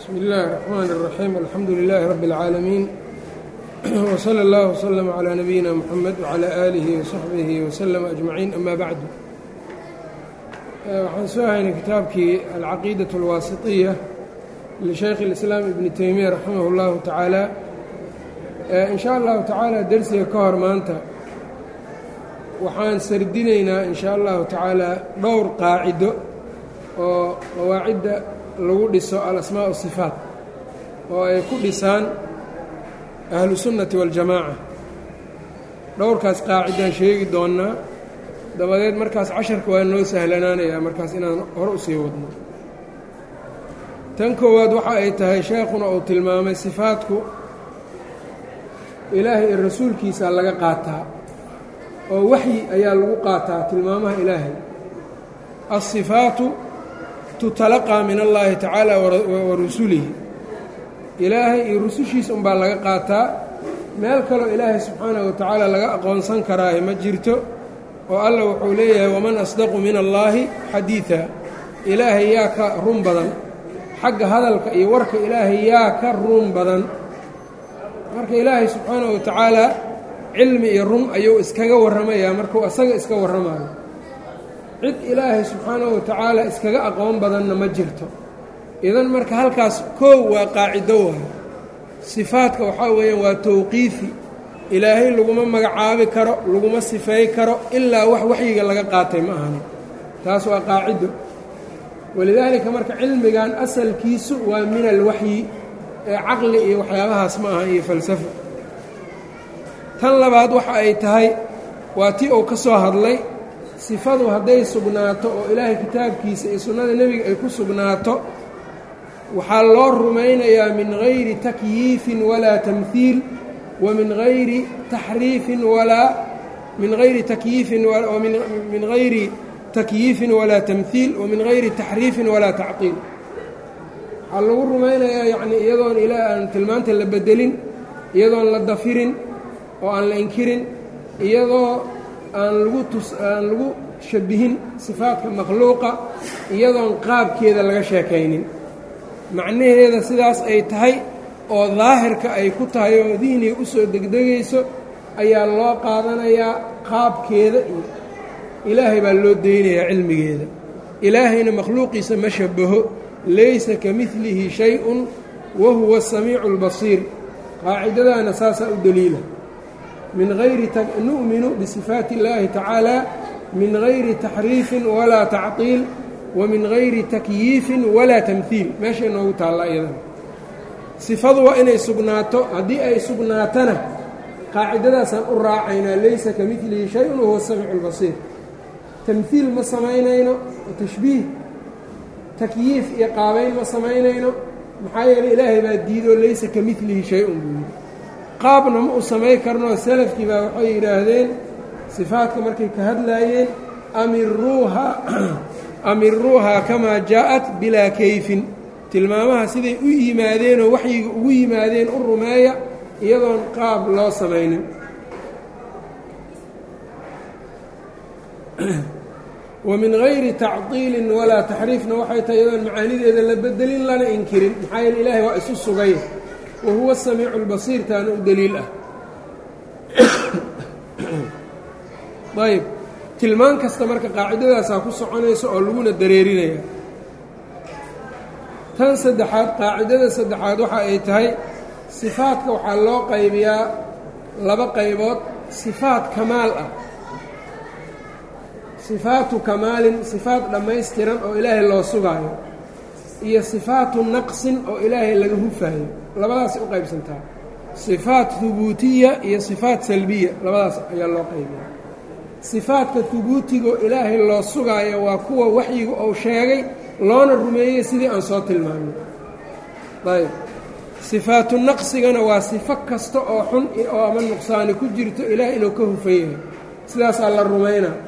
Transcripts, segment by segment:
bsmi اllahi الرحmn الرaxيim alxamdu لilaahi rabbi اlcaalamiin wslى اllah wslm عlى nabiyina mxamed wعlى aalihi وsaxbihi wslm أجmaciin ama bacdu waxaan soo haynay kitaabkii alcaqiidaة اlwaasiطiya lishaykh اlislaam ibni teymiya raximah اllahu tacaala in sha allahu tacaala dersiga ka hor maanta waxaan sardinaynaa in sha allahu tacaala dhowr qaacido oo qawaacidda lagu dhiso alasmaa sifaat oo ay ku dhisaan ahlu sunnati waاljamaaca dhowrkaas qaacidaan sheegi doonnaa dabadeed markaas casharka waa noo sahlanaanayaa markaas inaan hore u sii wadno tan koowaad waxa ay tahay sheekhuna uu tilmaamay sifaadku ilaahay iyo rasuulkiisa laga qaataa oo waxyi ayaa lagu qaataa tilmaamaha ilaahay asifaatu tutalaqaa min allaahi tacaala wa rusulihi ilaahay iyo rusushiisa unbaa laga qaataa meel kaloo ilaahay subxaanahu wa tacaala laga aqoonsan karaahe ma jirto oo alla wuxuu leeyahay waman asdaqu min allaahi xadiida ilaahay yaa ka run badan xagga hadalka iyo warka ilaahay yaa ka run badan marka ilaahay subxaanahu wa tacaalaa cilmi iyo run ayuu iskaga warramayaa markuu asaga iska warramayo cid ilaahay subxaanahu wa tacaala iskaga aqoon badanna ma jirto idan marka halkaas koow waa qaacido waayo sifaadka waxaa weeyaan waa towqiifi ilaahay laguma magacaabi karo laguma sifeey karo ilaa wax waxyiga laga qaatay ma ahani taas waa qaacido walidaalika marka cilmigan asalkiisu waa min alwaxyi ee caqli iyo waxyaabahaas ma aha iyo falsafo tan labaad waxa ay tahay waa tii uu ka soo hadlay sifadu hadday sugnaato oo ilaahay kitaabkiisa iyo sunnada nebiga ay ku sugnaato waxaa loo rumaynayaa min gayri takyiifin walaa tamhiil wa min gayri taxriifin walaa min gayri takyiifin min gayri takyiifin walaa tamhiil wa min gayri taxriifin walaa tacqiil waxaa lagu rumaynayaa yacnii iyadoon ilaa aan tilmaanta la bedelin iyadoon la dafirin oo aan la inkirin iyadoo aan lagu tus aan lagu shabihin sifaadka makhluuqa iyadoon qaabkeeda laga sheekaynin macnaheeda sidaas ay tahay oo daahirka ay ku tahay oo dihniga u soo degdegayso ayaa loo qaadanayaa qaabkeeda iyo ilaahay baa loo deynayaa cilmigeeda ilaahayna makhluuqiisa ma shabaho laysa ka midlihi shay-un wa huwa asamiicu اlbasiir qaacidadaana saasaa u deliila min hayri nu'minu bisifaati اllaahi tacaala min gayri taxriifin walaa tacطiil wa min gayri takyiifin walaa tamhiil meeshay noogu taalla iyadana sifadu waa inay sugnaato haddii ay sugnaatana qaacidadaasaan u raacaynaa laysa ka midlihi shay-un wahuwa asamiicu اlbasiir tamhiil ma samaynayno tashbiih takyiif iyo qaabayn ma samaynayno maxaa yeeley ilaahay baa diidoo laysa ka midlihi shay-un buu yidhi qaabna ma u samay karnoo salafkii baa waxay yidhaahdeen sifaadka markay ka hadlaayeen amiruuha amiruuhaa kamaa jaa'at bilaa kayfin tilmaamaha siday u yimaadeenoo waxyiga ugu yimaadeen u rumeeya iyadoon qaab loo samaynin wa min gayri tacdiilin walaa taxriifna waxay tahay iyadoon macaanideeda la bedelin lana inkirin maxaa yeele ilaahay waa isu sugay wa huwa samiicu اlbasiir taana u deliil ah ayb tilmaan kasta marka qaacidadaasaa ku soconaysa oo laguna dareerinaya tan saddexaad qaacidada saddexaad waxa ay tahay sifaadka waxaa loo qaybiyaa laba qaybood sifaat kamaal ah sifaatu kamaalin sifaat dhammaystiran oo ilaahay loo sugaayo iyo sifaatu naqsin oo ilaahay laga hufaayo labadaasay u qaybsantaa sifaat hubuutiya iyo sifaat salbiya labadaas ayaa loo qaybiyaa sifaadka hubuutigo ilaahay loo sugaayo waa kuwa waxyiga uu sheegay loona rumeeyey sidii aan soo tilmaamay ayb sifaatu naqsigana waa sifo kasta oo xun oo ama nuqsaani ku jirto ilaah inuu ka hufan yahay sidaasaa la rumaynaa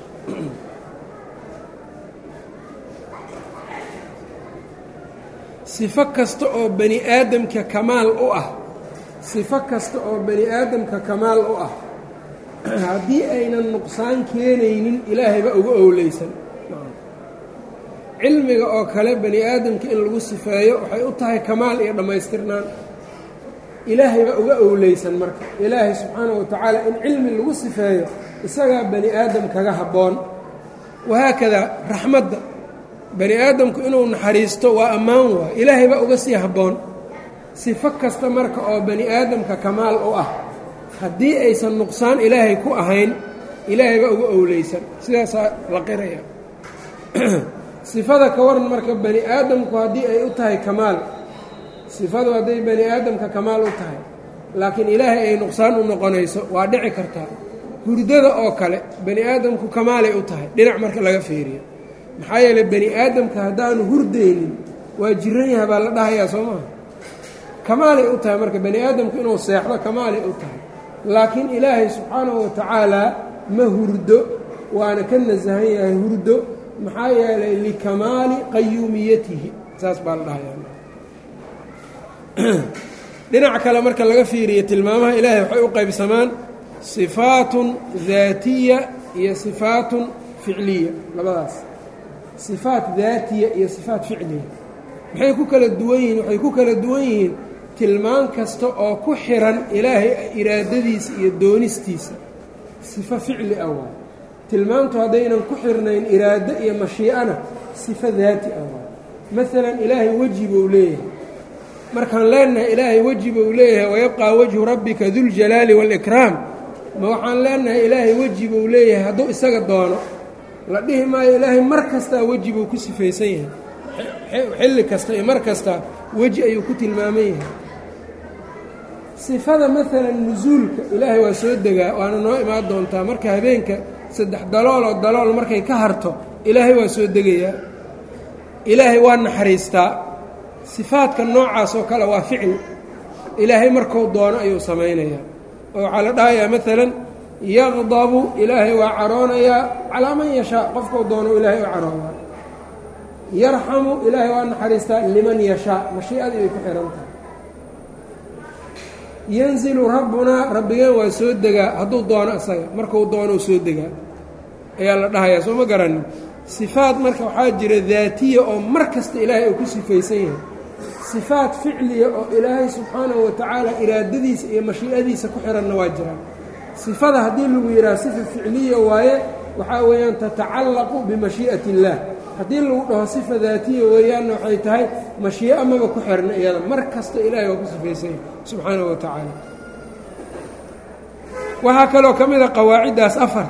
sifo kasta oo bani aadamka kamaal u ah sifo kasta oo bani aadamka kamaal u ah haddii aynan nuqsaan keenaynin ilaahay baa uga owleysan cilmiga oo kale bani aadamka in lagu sifeeyo waxay u tahay kamaal iyo dhammaystirnaan ilaahay baa uga owleysan marka ilaahay subxaanahu wa tacaala in cilmi lagu sifeeyo isagaa bani aadam kaga habboon wahaakadaa raxmadda bani aadamku inuu naxariisto waa ammaan waa ilaahay baa uga sii habboon sifo kasta marka oo bani aadamka kamaal u ah haddii aysan nuqsaan ilaahay ku ahayn ilaahay baa uga owleysan sidaasaa la qiraya sifada ka waran marka bani aadamku haddii ay u tahay kamaal sifadu hadday bani aadamka kamaal u tahay laakiin ilaahay ay nuqsaan u noqonayso waa dhici kartaa hurdada oo kale bani aadamku kamaalay u tahay dhinac marka laga fiiriyo maxaa yeeley bani aadamka haddaanu hurdaynin waa jiran yaha baa la dhahayaa soo maha kamaalay u tahay marka bani aadamku inuu seexdo kamaalay u tahay laakiin ilaahay subxaanahu wa tacaalaa ma hurdo waana ka nasahan yahay hurdo maxaa yeelay likamaali qayuumiyatihi saas baa la dhahayaa dhinac kale marka laga fiiriyo tilmaamaha ilaahay waxay u qaybsamaan sifaatun daatiya iyo sifaatun ficliya labadaas sifaat daatiya iyo sifaat ficliya maxay ku kala duwan yihiin waxay ku kala duwan yihiin tilmaan kasta oo ku xiran ilaahay iraadadiisa iyo doonistiisa sifo ficli ah waay tilmaantu haddaynan ku xirnayn iraado iyo mashii'ana sifo daati ah waay maalan ilaahay weji buu leeyahay markaan leenahay ilaahay weji buu leeyahay wayabqaa wajhu rabbika duljalaali waalikraam ma waxaan leenahay ilaahay weji buu leeyahay hadduu isaga doono la dhihi maayo ilaahay mar kastaa weji buu ku sifaysan yahay xilli kasta iyo mar kasta weji ayuu ku tilmaaman yahay sifada maalan nusuulka ilaahay waa soo degaa waana noo imaan doontaa marka habeenka saddex dalooloo dalool markay ka harto ilaahay waa soo degayaa ilaahay waa naxariistaa sifaadka noocaas oo kale waa ficil ilaahay markuu doono ayuu samaynayaa oo waxaa la dhahayaa maalan yaqdabu ilaahay waa caroonayaa calaa man yashaa qofkuu doono ilaahay u caroodaa yarxamu ilaahay waa naxariistaa liman yashaa mashiicadii bay ku xihan tahay yanzilu rabbunaa rabbigeen waa soo degaa hadduu doono isaga markuu doonou soo degaa ayaa la dhahayaa soo ma garanin sifaad marka waxaa jira daatiya oo mar kasta ilaahay uu ku sifaysan yahay sifaad ficliya oo ilaahay subxaanahu wa tacaala iraadadiisa iyo mashiicadiisa ku xihanna waa jiraan sifada haddii lagu yidhaha sifa ficliya waaye waxaa weeyaan tatacallaqu bimashii'ati illaah haddii lagu dhaho sifa daatiya weeyaanna waxay tahay mashii'o maba ku xirna iyada mar kasta ilaahay waa ku sifaysan yahay subxaanahu wa tacaala waxaa kaloo ka mid a qawaaciddaas afar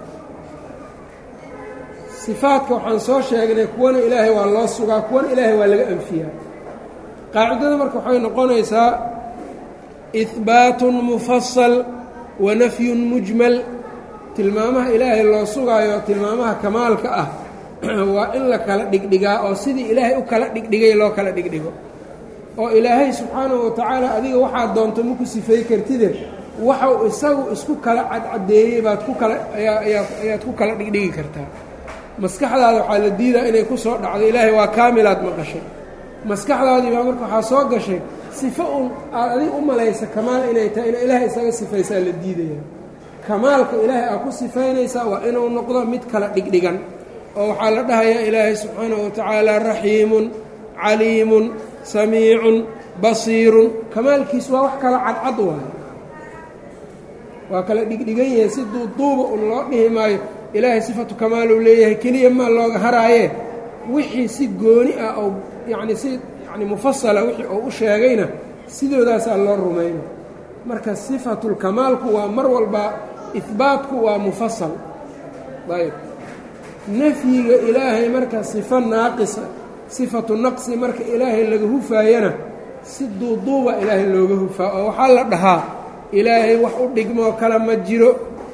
sifaadka waxaan soo sheegnay kuwana ilaahay waa loo sugaa kuwana ilaahay waa laga anfiyaa qaacidada marka waxay noqonaysaa ihbaatun mufasal wa nafyun mujmal tilmaamaha ilaahay loo sugaayo tilmaamaha kamaalka ah waa in la kala dhigdhigaa oo sidii ilaahay u kala dhigdhigay loo kala dhigdhigo oo ilaahay subxaanahu wa tacaala adiga waxaad doonto maku sifay kartide waxau isagu isku kala cadcadeeyey baad ku kala ayaad ku kala dhigdhigi kartaa maskaxdaada waxaa la diidaa inay ku soo dhacdo ilaahay waa kaamilaad maqashay maskaxdaadii baa marka waxaa soo gashay sifo un aad adig u malaysa kamaal inay tahay ina ilaahay isaga sifaysaa la diidaya kamaalka ilaahay aad ku sifaynaysaa waa inuu noqdo mid kala dhigdhigan oo waxaa la dhahayaa ilaahay subxaanahu wa tacaala raxiimun caliimun samiicun basiirun kamaalkiis waa wax kala cadcad waayo waa kala dhigdhigan yahay si duuduuba un loo dhihi maayo ilaahay sifatu kamaaluu leeyahay keliya maa looga haraaye wixii si gooni ah oo yacni si yani mufasala wixii uu u sheegayna sidoodaasaa loo rumayna marka sifatulkamaalku waa mar walba ihbaatku waa mufasal ayb nafyiga ilaahay marka sifo naaqisa sifatu naqsi marka ilaahay laga hufaayana si duuduuba ilaahay looga hufaa oo waxaa la dhahaa ilaahay wax u dhigmoo kale ma jiro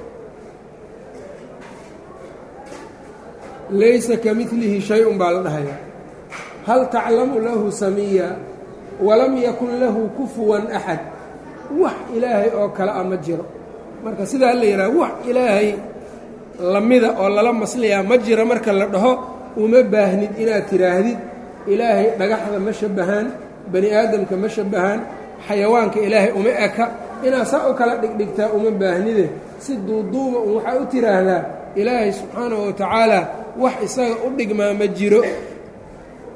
laysa ka midlihi shay-un baa la dhahayaa hal taclamu lahu samiya walam yakun lahu kufuwan axad wax ilaahay oo kale a ma jiro marka sidaa la yidhaha wax ilaahay lamida oo lala masliyaa ma jira marka la dhaho uma baahnid inaad tidhaahdid ilaahay dhagaxda ma shabbahaan bani aadamka ma shabbahaan xayawaanka ilaahay uma eka inaad saa u kala dhigdhigtaa uma baahnide si duuduuba un waxaa u tidhaahdaa ilaahay subxaanahu wa tacaala wax isaga u dhigmaa ma jiro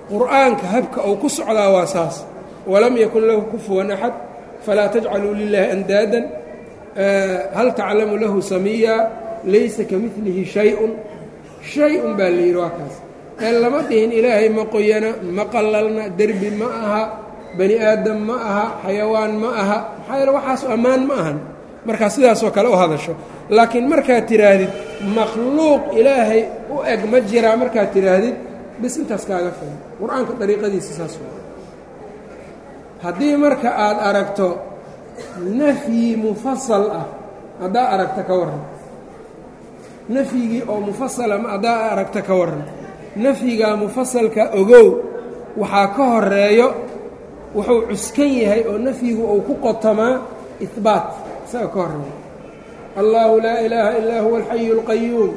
qur'aanka habka uu ku socdaa waa saas walam yakun lahu kufuwan axad falaa tajcaluu lilaahi andaadan hal taclamu lahu samiya laysa ka milihi shay-un shay-un baa la yidhi waa kaas ee lama dhihin ilaahay ma qoyana ma qallalna derbi ma aha bani aadam ma aha xayawaan ma aha maxaa yeele waxaas ammaan ma ahan markaa sidaasoo kale u hadasho laakiin markaad tidhaahdid makhluuq ilaahay u eg ma jiraa markaad tidhaahdid bis intaas kaaga filan qur-aanka dariiqadiisa saas waa haddii marka aad aragto nafyi mufasal ah haddaa aragta ka warran nafyigii oo mufasala haddaa aragta ka warran nafyigaa mufasalka ogow waxaa ka horeeyo wuxuu cuskan yahay oo nafyigu uu ku qotamaa ihbaat isaga ka horeeyo allahu laa ilaaha illaa huwa alxayu اlqayuum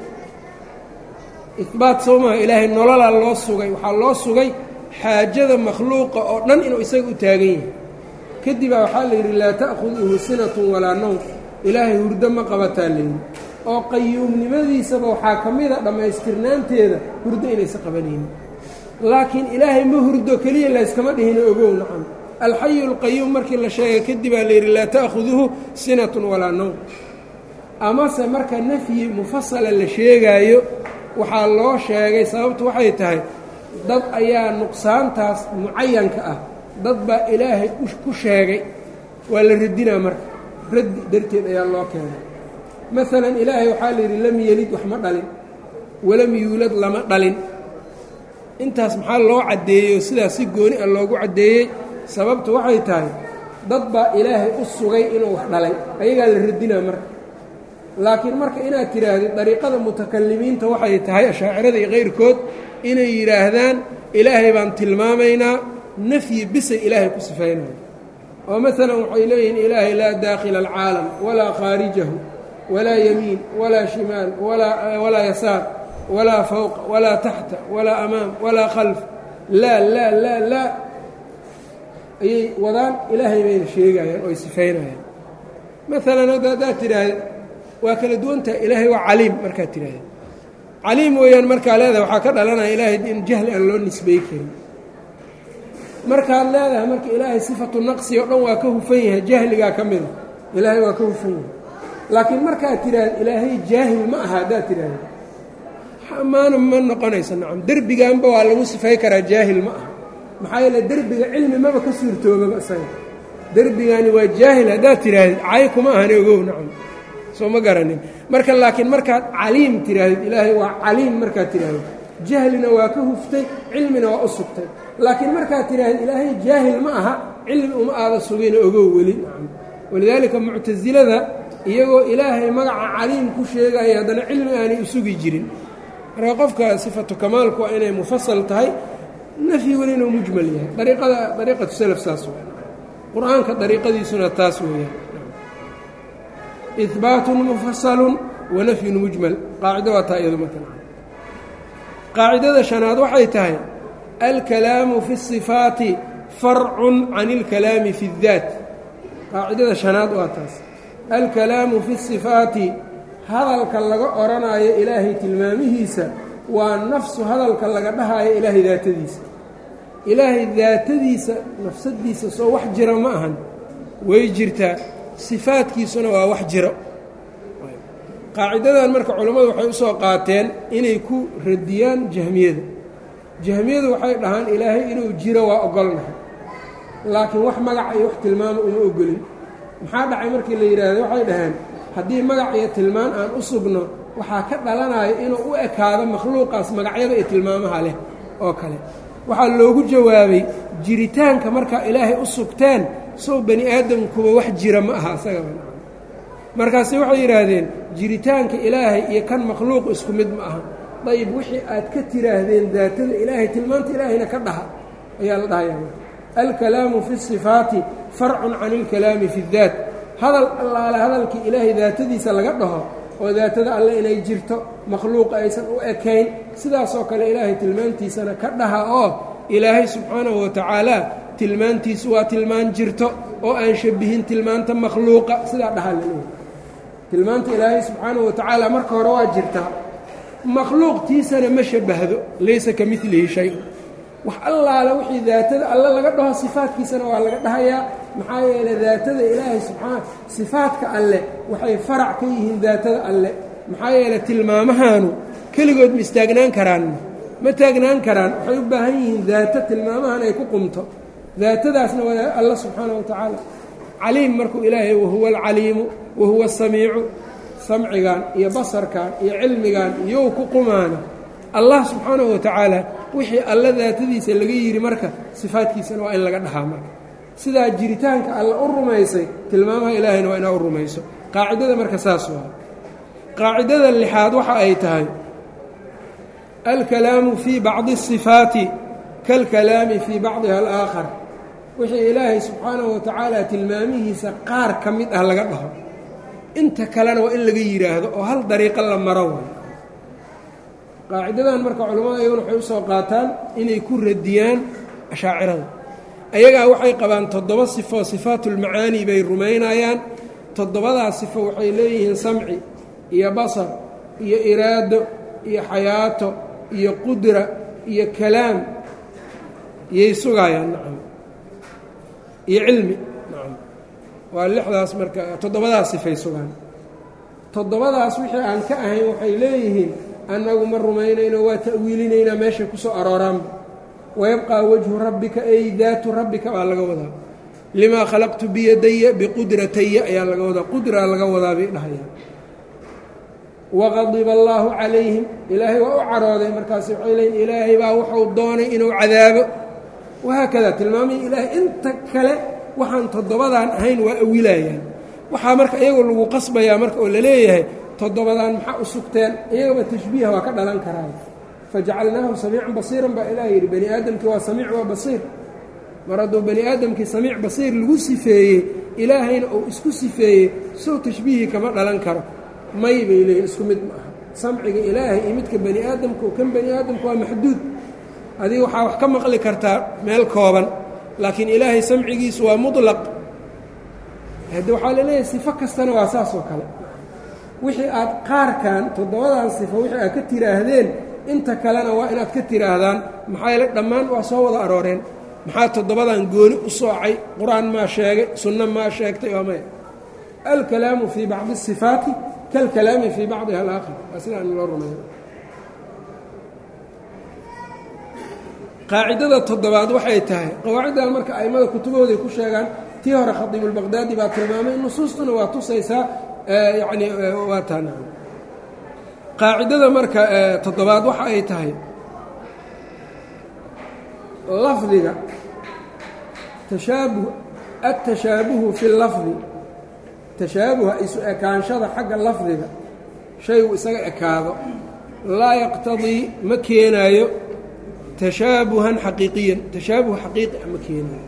ihbaat soo maha ilaahay nololaa loo sugay waxaa loo sugay xaajada makhluuqa oo dhan inuu isaga u taagan yahay kadibaa waxaa la yidhi laa ta'khuduhu sinatun walaa nowm ilaahay hurdo ma qabataa layidhi oo qayuumnimadiisaba waxaa ka mida dhammaystirnaanteeda hurdo inaysa qabanaynin laakiin ilaahay ma hurdo keliya layskama dhihino ogow nacam alxayu اlqayuum markii la sheegay kadibaa layidhi laa ta'khuduhu sinatun walaa nowm amase marka nafyi mufasala la sheegaayo waxaa loo sheegay sababtu waxay tahay dad ayaa nuqsaantaas mucayanka ah dad baa ilaahay ku sheegay waa la radinaa marka raddi darteed ayaa loo keenay maalan ilaahay waxaa la yidhi lam yelid wax ma dhalin walam yuulad lama dhalin intaas maxaa loo caddeeyey oo sidaas si gooni ah loogu caddeeyey sababtu waxay tahay dad baa ilaahay u sugay inuu wax dhalay ayagaa la radinaa marka laakiin marka inaad tidhaahdid dariiqada mutakalimiinta waxay tahay ashaacirada iyo kayrkood inay yidhaahdaan ilaahay baan tilmaamaynaa nafyi bisay ilaahay ku sifaynayo oo maalan waxay leeyihiin ilaahay laa daakhila alcaalam walaa khaarijahu walaa yamiin walaa shimaal walaa yasaar walaa fowqa walaa taxta walaa amaam walaa khalf laa laa laa laa ayay wadaan ilaahay bayna sheegayaan oo ay sifaynayaan maalan hadda haddaad tidhaahda waa kala duwantaha ilaahay waa caliim markaad tidhaahda caliim weeyaan markaa leedahay waxaa ka dhalanaya ilaahay in jahli aan loo nisbey karin markaad leedahay marka ilaahay sifatu naqsi oo dhan waa ka hufan yahay jahligaa ka mida ilaahay waa ka hufan yahay laakiin markaad tidhaahda ilaahay jaahil ma aha haddaad tidhaahda maana ma noqonayso nacam derbiganba waa lagu sifay karaa jaahil ma aha maxaa yeele derbiga cilmi maba ka suurtoobaba isaga derbigani waa jaahil haddaad tidhaahdid cay kuma ahani ogow nacam soo ma garanin marka laakiin markaad caliim tidhaahdid ilaahay waa caliim markaad tidhaahdid jahlina waa ka huftay cilmina waa u sugtay laakiin markaad tidhahdid ilaahay jaahil ma aha cilmi uma aada sugina ogow weli nacam walidaalika muctasilada iyagoo ilaahay magaca caliim ku sheegaya haddana cilmi aanay u sugi jirin marka qofka sifatu kamaalku waa inay mufasal tahay nafyi weli inuu mujmal yahay dariiqada dariiqatu salaf saas w qur-aanka dariiqadiisuna taas weeyaan ihbaatun mufasalun wa nafyun mujmal qaacido waa taa iyadu marka qaacidada shanaad waxay tahay alkalaamu fi الصifaati farcun can اlkalaami fi الdaat qaacidada shanaad waa taas alkalaamu fi الصifaati hadalka laga odhanaayo ilaahay tilmaamihiisa waa nafsu hadalka laga dhahaayo ilaahay daatadiisa ilaahay daatadiisa nafsadiisa soo wax jira ma ahan way jirtaa sifaadkiisuna waa wax jiro qaacidadan marka culammadu waxay u soo qaateen inay ku radiyaan jahmiyada jahmiyadu waxay dhahaan ilaahay inuu jiro waa ogolnahay laakiin wax magaca iyo wax tilmaama uma ogolin maxaa dhacay markii la yidhaahdo waxay dhaheen haddii magac iyo tilmaan aan u sugno waxaa ka dhalanaya inuu u ekaado makhluuqaas magacyada iyo tilmaamaha leh oo kale waxaa loogu jawaabay jiritaanka markaa ilaahay u sugteen sow bani aadamkuba wax jira ma aha isagaba markaase waxay yidhaahdeen jiritaanka ilaahay iyo kan makhluuq isku mid ma aha dayib wixii aad ka tiraahdeen daatada ilaahay tilmaanta ilaahayna ka dhaha ayaa la dhahaya alkalaamu fi sifaati farcun can ilkalaami fi اdaat hadal allaale hadalkii ilaahay daatadiisa laga dhaho oo daatada alle inay jirto makhluuqa aysan u ekayn sidaasoo kale ilaahay tilmaantiisana ka dhaha oo ilaahay subxaanahu wa tacaala tilmaantiisu waa tilmaan jirto oo aan shabihin tilmaanta makhluuqa sidaa dhahaa laleeyahy tilmaanta ilaahay subxaanahu wa tacaala marka hore waa jirtaa makhluuqtiisana ma shabahdo laysa ka milihi shay-un wax allaale wixii daatada alle laga dhaho sifaadkiisana waa laga dhahayaa maxaa yeeley daatada ilaahay subxaana sifaadka alle waxay farac ka yihiin daatada alle maxaa yeeley tilmaamahaanu keligood ma istaagnaan karaan ma taagnaan karaan waxay u baahan yihiin daato tilmaamahan ay ku qumto daatadaasna waa alla subxaana wa tacaala caliim markuu ilaahay wahuwa alcaliimu wahuwa asamiicu samcigan iyo basarkan iyo cilmigan iyow ku qumaana allah subxaanahu wa tacaala wixii alla daatadiisa laga yidhi marka sifaadkiisana waa in laga dhahaa marka sidaa jiritaanka alla u rumaysay tilmaamaha ilaahayna waa inaa u rumayso qaacidada marka saas waa qaacidada lixaad waxa ay tahay alkalaamu fii bacdi الصifaati kalkalaami fii bacdiha alaakhar wixii ilaahay subxaanahu wa tacaala tilmaamihiisa qaar ka mid ah laga dhaho inta kalena waa in laga yidhaahdo oo hal dariiqo la maro way qaacidadan marka culimmada iyaguna waxay usoo qaataan inay ku radiyaan ashaacirada ayagaa waxay qabaan toddoba sifo sifaatulmacaani bay rumaynayaan toddobadaas sifo waxay leeyihiin samci iyo basar iyo iraado iyo xayaato iyo qudra iyo kalaam iyay sugaayaan nacam iyo cilmi nacam waa lixdaas marka toddobadaas sifay sugaan toddobadaas wixii aan ka ahayn waxay leeyihiin annagu ma rumaynayno waa ta'wiilinaynaa meeshay ku soo arooraanba wayabqaa wajhu rabbika ay daatu rabbika baa laga wadaa limaa khalaqtu biyadaya biqudrataya ayaa laga wadaa qudraa laga wadaa bay dhahayaan waqadiba allaahu calayhim ilaahay waa u carooday markaas waxay leeyiin ilaahay baa wuxuu doonay inuu cadaabo wahaakada tilmaamihii ilaahay inta kale waxaan toddobadaan ahayn waa awilayaan waxaa marka iyagoo lagu qasbayaa marka oo la leeyahay toddobadaan maxaa u sugteen iyagaba tashbiiha waa ka dhalan karaan fajacalnaahu samiican basiiran baa ilaah yidhi bani aadamkii waa samiic waa basiir mar hadduu bani aadamkii samiic basiir lagu sifeeyey ilaahayna uu isku sifeeyey sow tashbiihii kama dhalan karo may bay leeyihin isku mid ma aha samciga ilaahay iyo midka bani aadamka kan bani aadamka waa maxduud adiga waxaa wax ka maqli kartaa meel kooban laakiin ilaahay samcigiisu waa muطlaq hadde waxaa la leeyahay sifo kastana waa saas oo kale wixii aad qaarkan toddobadan sifo wixii aad ka tiraahdeen inta kalena waa inaad ka tiraahdaan maxaa yeele dhammaan waa soo wada arooreen maxaa toddobadan gooni u soocay qur-aan maa sheegay sunno maa sheegtay waa maya alkalaamu fii bacdi الصifaati kalkalaami fii bacdiha alaakhar waa sidaan loo rumeeyo qaacidada toddobaad waxay tahay qawaaciddan marka a'immada kutubahooday ku sheegaan tii hore khadiibulbaqdaadi baa tilmaamay nusuustuna waa tusaysaa yacni waa taana qaacidada marka toddobaad waxa ay tahay lafdiga tashaabuh atashaabuhu fi lafdi tashaabuha isu ekaanshada xagga lafdiga shaygu isaga ekaado laa yaqtadii ma keenaayo tashaabuhan xaqiiqiyan tashaabuh xaqiiqi a ma keenaayo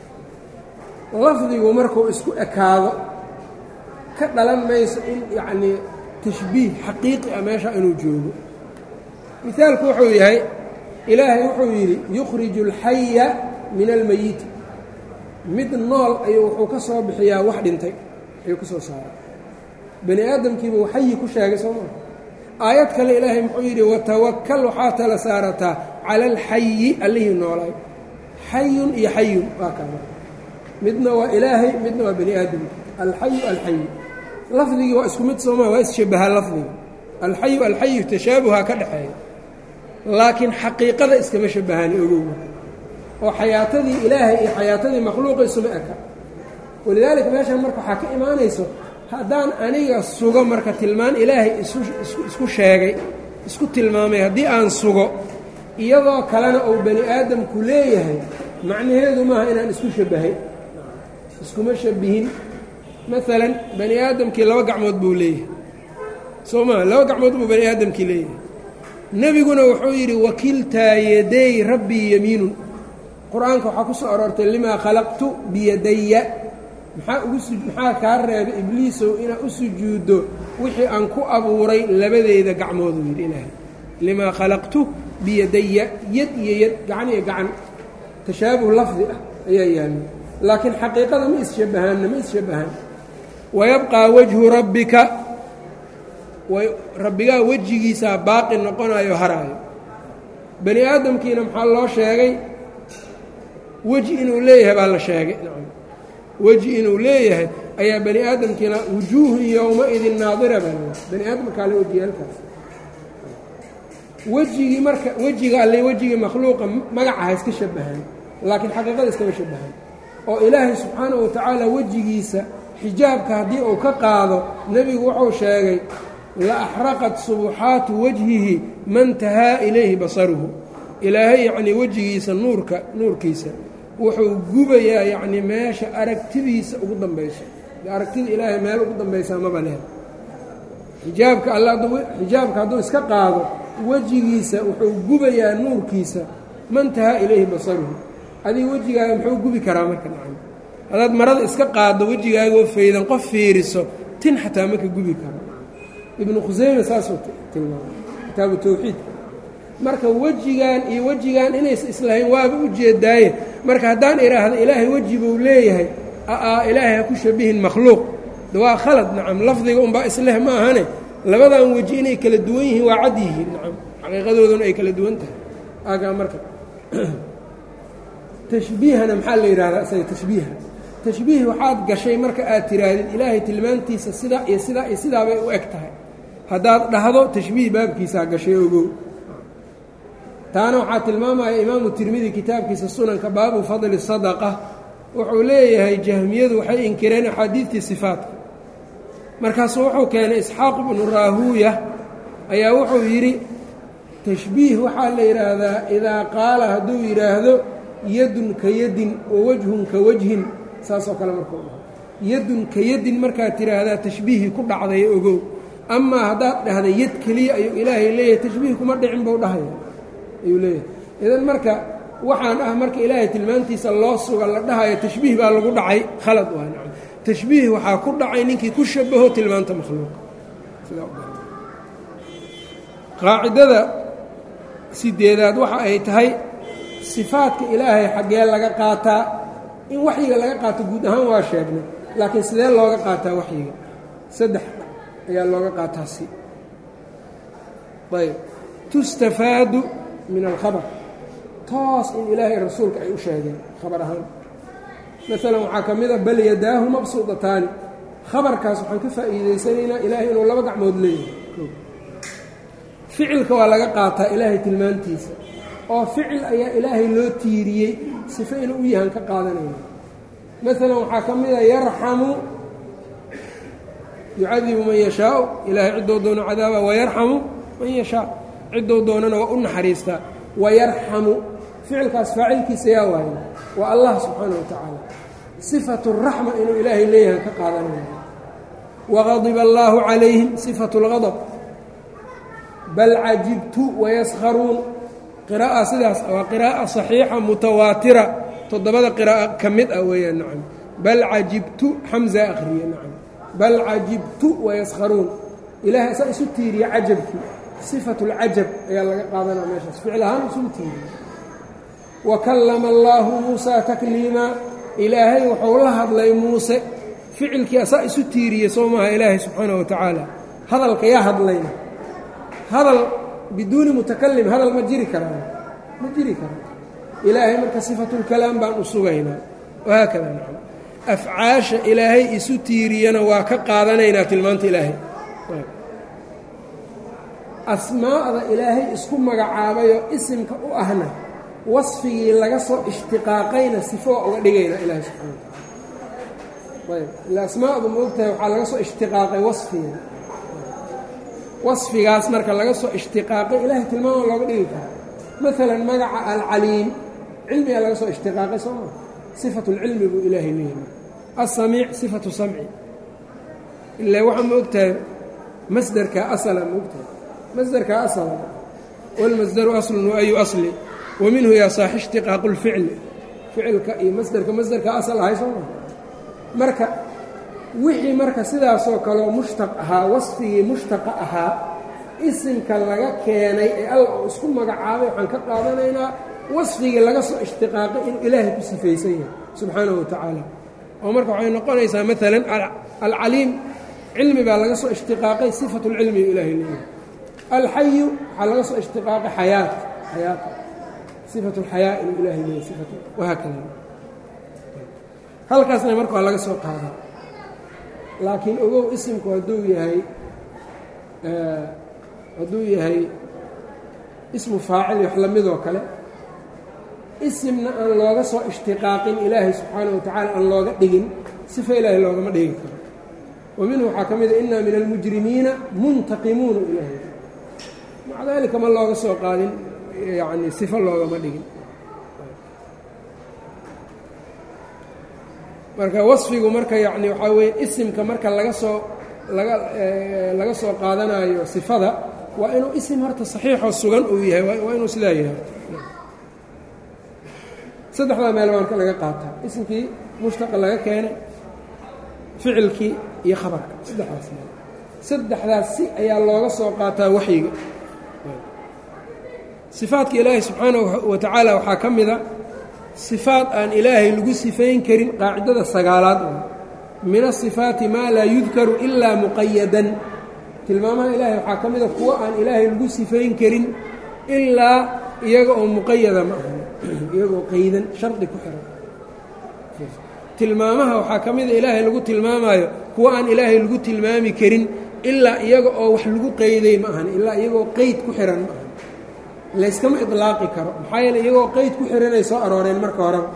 lafdigu markuu isku ekaado ka dhalan mayso in yacnii tashbiih xaqiiqi ah meesha inuu joogo mihaalku wuxuu yahay ilaahay wuxuu yidhi yukhriju alxaya min almeyiti mid nool ayuu wuxuu ka soo bixiyaa wax dhintay ayuu ka soo saaray bani aadamkiiba uu xayi ku sheegay soo maa aayad kale ilaahay muxuu yidhi watawakal waxaa tala saarataa cala alxayi allihii noolaay xayun iyo xayun waa kaama midna waa ilaahay midna waa bani aadamki alxayu alxayu lafdigii waa isku mid soomaa waa isshabahaa lafdiga alxayu alxayu tashaabuha ka dhexeeya laakiin xaqiiqada iskama shabahaani ogow oo xayaatadii ilaahay iyo xayaatadii makhluuqa isuma eka walidaalika meeshan marka waxaa ka imaanayso haddaan aniga sugo marka tilmaan ilaahay isku sheegay isku tilmaamay haddii aan sugo iyadoo kalena uu bani aadamku leeyahay macnaheedu maaha inaan isku shabahay iskuma shabihin maalan bani aadamkii laba gacmood buu leeyahay soo maa laba gacmood buu bani aadamkii leeyahay nebiguna wuxuu yidhi wakiltaa yaday rabbii yamiinun qur-aanka waxaa ku soo aroortay limaa khalaqtu biyadaya maxaa ugu maxaa kaa reebay ibliisow inaad u sujuuddo wixii aan ku abuuray labadeyda gacmooduu yidhi ilaahay limaa khalaqtu biyadaya yad iyo yad gacan iyo gacan tashaabuh lafdi ah ayaa yaalla laakiin xaqiiqada ma isshabahaanna ma isshabahaan wayabqaa wajhu rabbika rabbigaa wejigiisaa baaqi noqonayo haraayo bani aadamkiina maxaa loo sheegay weji inuu leeyahay baa la sheegay weji inuu leeyahay ayaa bani aadamkiina wujuuhun yowma-idin naadira baa l bani aadamkaa le wejiyaalkaas wejigii marka wejiga alle wejigii makhluuqa magaca ha iska shabahaan laakiin xaqiiqada iskama shabahaan oo ilaahay subxaanahu wa tacaala wejigiisa xijaabka haddii uu ka qaado nebigu wuxuu sheegay la axraqat subuxaatu wajhihi man tahaa ilayhi basaruhu ilaahay yacnii wejigiisa nuurka nuurkiisa wuxuu gubayaa yacnii meesha aragtidiisa ugu dambayso aragtida ilaahay meel ugu dambaysaa maba leh xijaabka alla xijaabka hadduu iska qaado wejigiisa wuxuu gubayaa nuurkiisa man tahaa ilayhi basaruhu adiga wejigaaga muxuu gubi karaa marka nacam haddaad marada iska qaaddo wejigaagoo faydan qof fiiriso tin xataa maka gubi karo ibnu khuseyme saasuu tilmaamay kitaabu tawxiidka marka wejigan iyo wejigan inays islahayn waaba u jeedaaye marka haddaan idhaahdo ilaahay weji buu leeyahay aa ilaahay ha ku shabihin makhluuq waa khalad nacam lafdiga unbaa isleh ma ahane labadan weji inay kala duwan yihiin waa cad yihiin nacam xaqiiqadooduna ay kala duwan tahay agaa marka tashbiihana maxaa la yidhahdaa isaga tashbiiha tashbiih waxaad gashay marka aad tiraahdid ilaahay tilmaantiisa sidaa iyo sidaa iyo sidaa bay u eg tahay haddaad dhahdo tashbiih baabkiisaa gashay ogow taana waxaa tilmaamaya imaamu tirmidi kitaabkiisa sunanka baabu fadli sadaqa wuxuu leeyahay jahmiyadu waxay inkireen axaadiidtii sifaatka markaasuu wuxuu keenay isxaaq ibnu raahuuya ayaa wuxuu yidhi tashbiih waxaa la yidhaahdaa idaa qaala hadduu yidhaahdo yadun ka yadin wa wajhun ka wajhin saasoo kale markuu dhaho yadun ka yadin markaad tidhaahdaa tashbiihii ku dhacday ogow amaa haddaad dhahda yad keliya ayuu ilaahay leeyahay tashbiih kuma dhicin buu dhahaya ayuu leeyahay idan marka waxaan ah marka ilaahay tilmaantiisa loo suga la dhahayo tashbiih baa lagu dhacay khalad waa nacam tashbiih waxaa ku dhacay ninkii ku shabaho tilmaanta makhluuqa qaacidada sideedaad waxa ay tahay sifaadka ilaahay xaggee laga qaataa in waxyiga laga qaato guud ahaan waa sheegnay laakiin sidee looga qaataa waxyiga saddex ayaa looga qaataa si ayb tustafaadu min alkhabar toos in ilaahay rasuulka ay u sheegeen khabar ahaan maalan waxaa ka mid a bal yadaahu mabsuudataani khabarkaas waxaan ka faa'iidaysanaynaa ilaahay inuu laba gacmood leeyahay ficilka waa laga qaataa ilaahay tilmaantiisa oo ficil ayaa ilaahay loo tiiriyey sifo inuu u yahan ka qaadanayna maalan waxaa ka mid a yarxamu yucadibu man yashaau ilaahay ciddou doono cadaaba wayarxamu man yashaa ciddou doonana waa u naxariistaa wayarxamu ficilkaas faacilkiisa yaa waayo waa allah subxaana wa tacaala sifatu raxma inuu ilaahay leeyahan ka qaadanaya waqadiba allaahu calayhim sifatu اlgadb bal cajibtu wayaskharuun qiraa'a sidaas waa qiraa'a saxiixa mutawaatira toddobada qiraa'a ka mid ah weeyaan nacam bal cajibtu xamza akhriye nacam bal cajibtu wayaskharuun ilaahay asaa isu tiiriya cajabkii sifatu اlcajab ayaa laga qaadanaa meeshaas ficil ahaan isugu tiiriya wa kallama allaahu muusaa takliima ilaahay wuxuu la hadlay muuse ficilkii asaa isu tiiriye soo maaha ilaahay subxaanaه wa tacaala hadalka yaa hadlayna hadal biduuni mutakalim hadal ma jiri karaa ma jiri karaa ilaahay marka sifatulkalaam baan u sugaynaa wahaakada nacam afcaasha ilaahay isu tiiriyana waa ka qaadanaynaa tilmaanta ilaahay asmaa'da ilaahay isku magacaabayoo isimka u ahna wasfigii laga soo ishtiqaaqayna sifo waa uga dhigaynaa ilaahay subxana wa taala ayb ila asmaa'du ma ogtahay waxaa laga soo ishtiqaaqay wasfiga wasfigaas marka laga soo ishtiqaaqay ilaahay tilmaama looga dhigi karaa maalan magaca alcaliim cilmigaa laga soo ishtiqaaqay soo maa sifatu lcilmi buu ilaahay leeyahay asamiic sifatu samci ilaa waxaa ma ogtahay masderka asala ma ogtahay masderka asala walmasdaru aslun wa ayu asli wa minhu yaa saaxi ishtiqaaqu lficli ficilka iyo masderka masderka asal ahay soo maa marka wixii marka sidaasoo kaleo mushtaq ahaa wasfigii mushtaqa ahaa isimka laga keenay ee alla uu isku magacaabay waxaan ka qaadanaynaa wasfigii laga soo ishtiqaaqay inuu ilaahay ku sifaysan yahay subxaanahu wa tacaala oo marka waxay noqonaysaa maalan alcaliim cilmi baa laga soo ishtiqaaqay sifatu lcilmi u ilaahay leeyahay alxayu waxaa laga soo ishtiqaaqay xayaat xayaata sifatu اlxayaa inuu ilaahay leeyahy sifatu wahaakada halkaasna marka waa laga soo qaadaa laakiin ogow isimku hadduu yahay hadduu yahay ismu faacil wax la midoo kale isimna aan looga soo ishtiqaaqin ilaahay subxaana wa tacaala aan looga dhigin sifa ilaahay loogama dhigi karo wa minhu waxaa ka mida inaa min almujrimiina muntaqimuuna ilaahay maca daalika ma looga soo qaadin yacni sifo loogama dhigin marka wasfigu marka yacni waxaa weeye isimka marka laga soo laga laga soo qaadanayo sifada waa inuu isim horta saxiixoo sugan uu yahay waa inuu sidaa yahay saddexdaa meel baa marka laga qaataa isimkii mushtaqa laga keenay ficilkii iyo khabarka saddexdaas meel saddexdaas si ayaa looga soo qaataa waxyiga sifaadka ilaahay subxaanahu wa tacaala waxaa ka mida sifaad aan ilaahay lagu sifayn karin qaacidada sagaalaad oo min asifaati maa laa yudkaru ilaa muqayadan tilmaamaha ilaahay waxaa ka mida kuwo aan ilaahay lagu sifayn karin ilaa iyaga oo muqayada ma ahan iyagoo qaydan shardi ku xiran tilmaamaha waxaa ka mida ilaahay lagu tilmaamaayo kuwo aan ilaahay lagu tilmaami karin ilaa iyaga oo wax lagu qayday ma ahan ilaa iyagoo qeyd ku xiran ma ahan layskama iطlaaqi karo maxaa yeele iyagoo qeyd ku xiranay soo arooreen marka horeba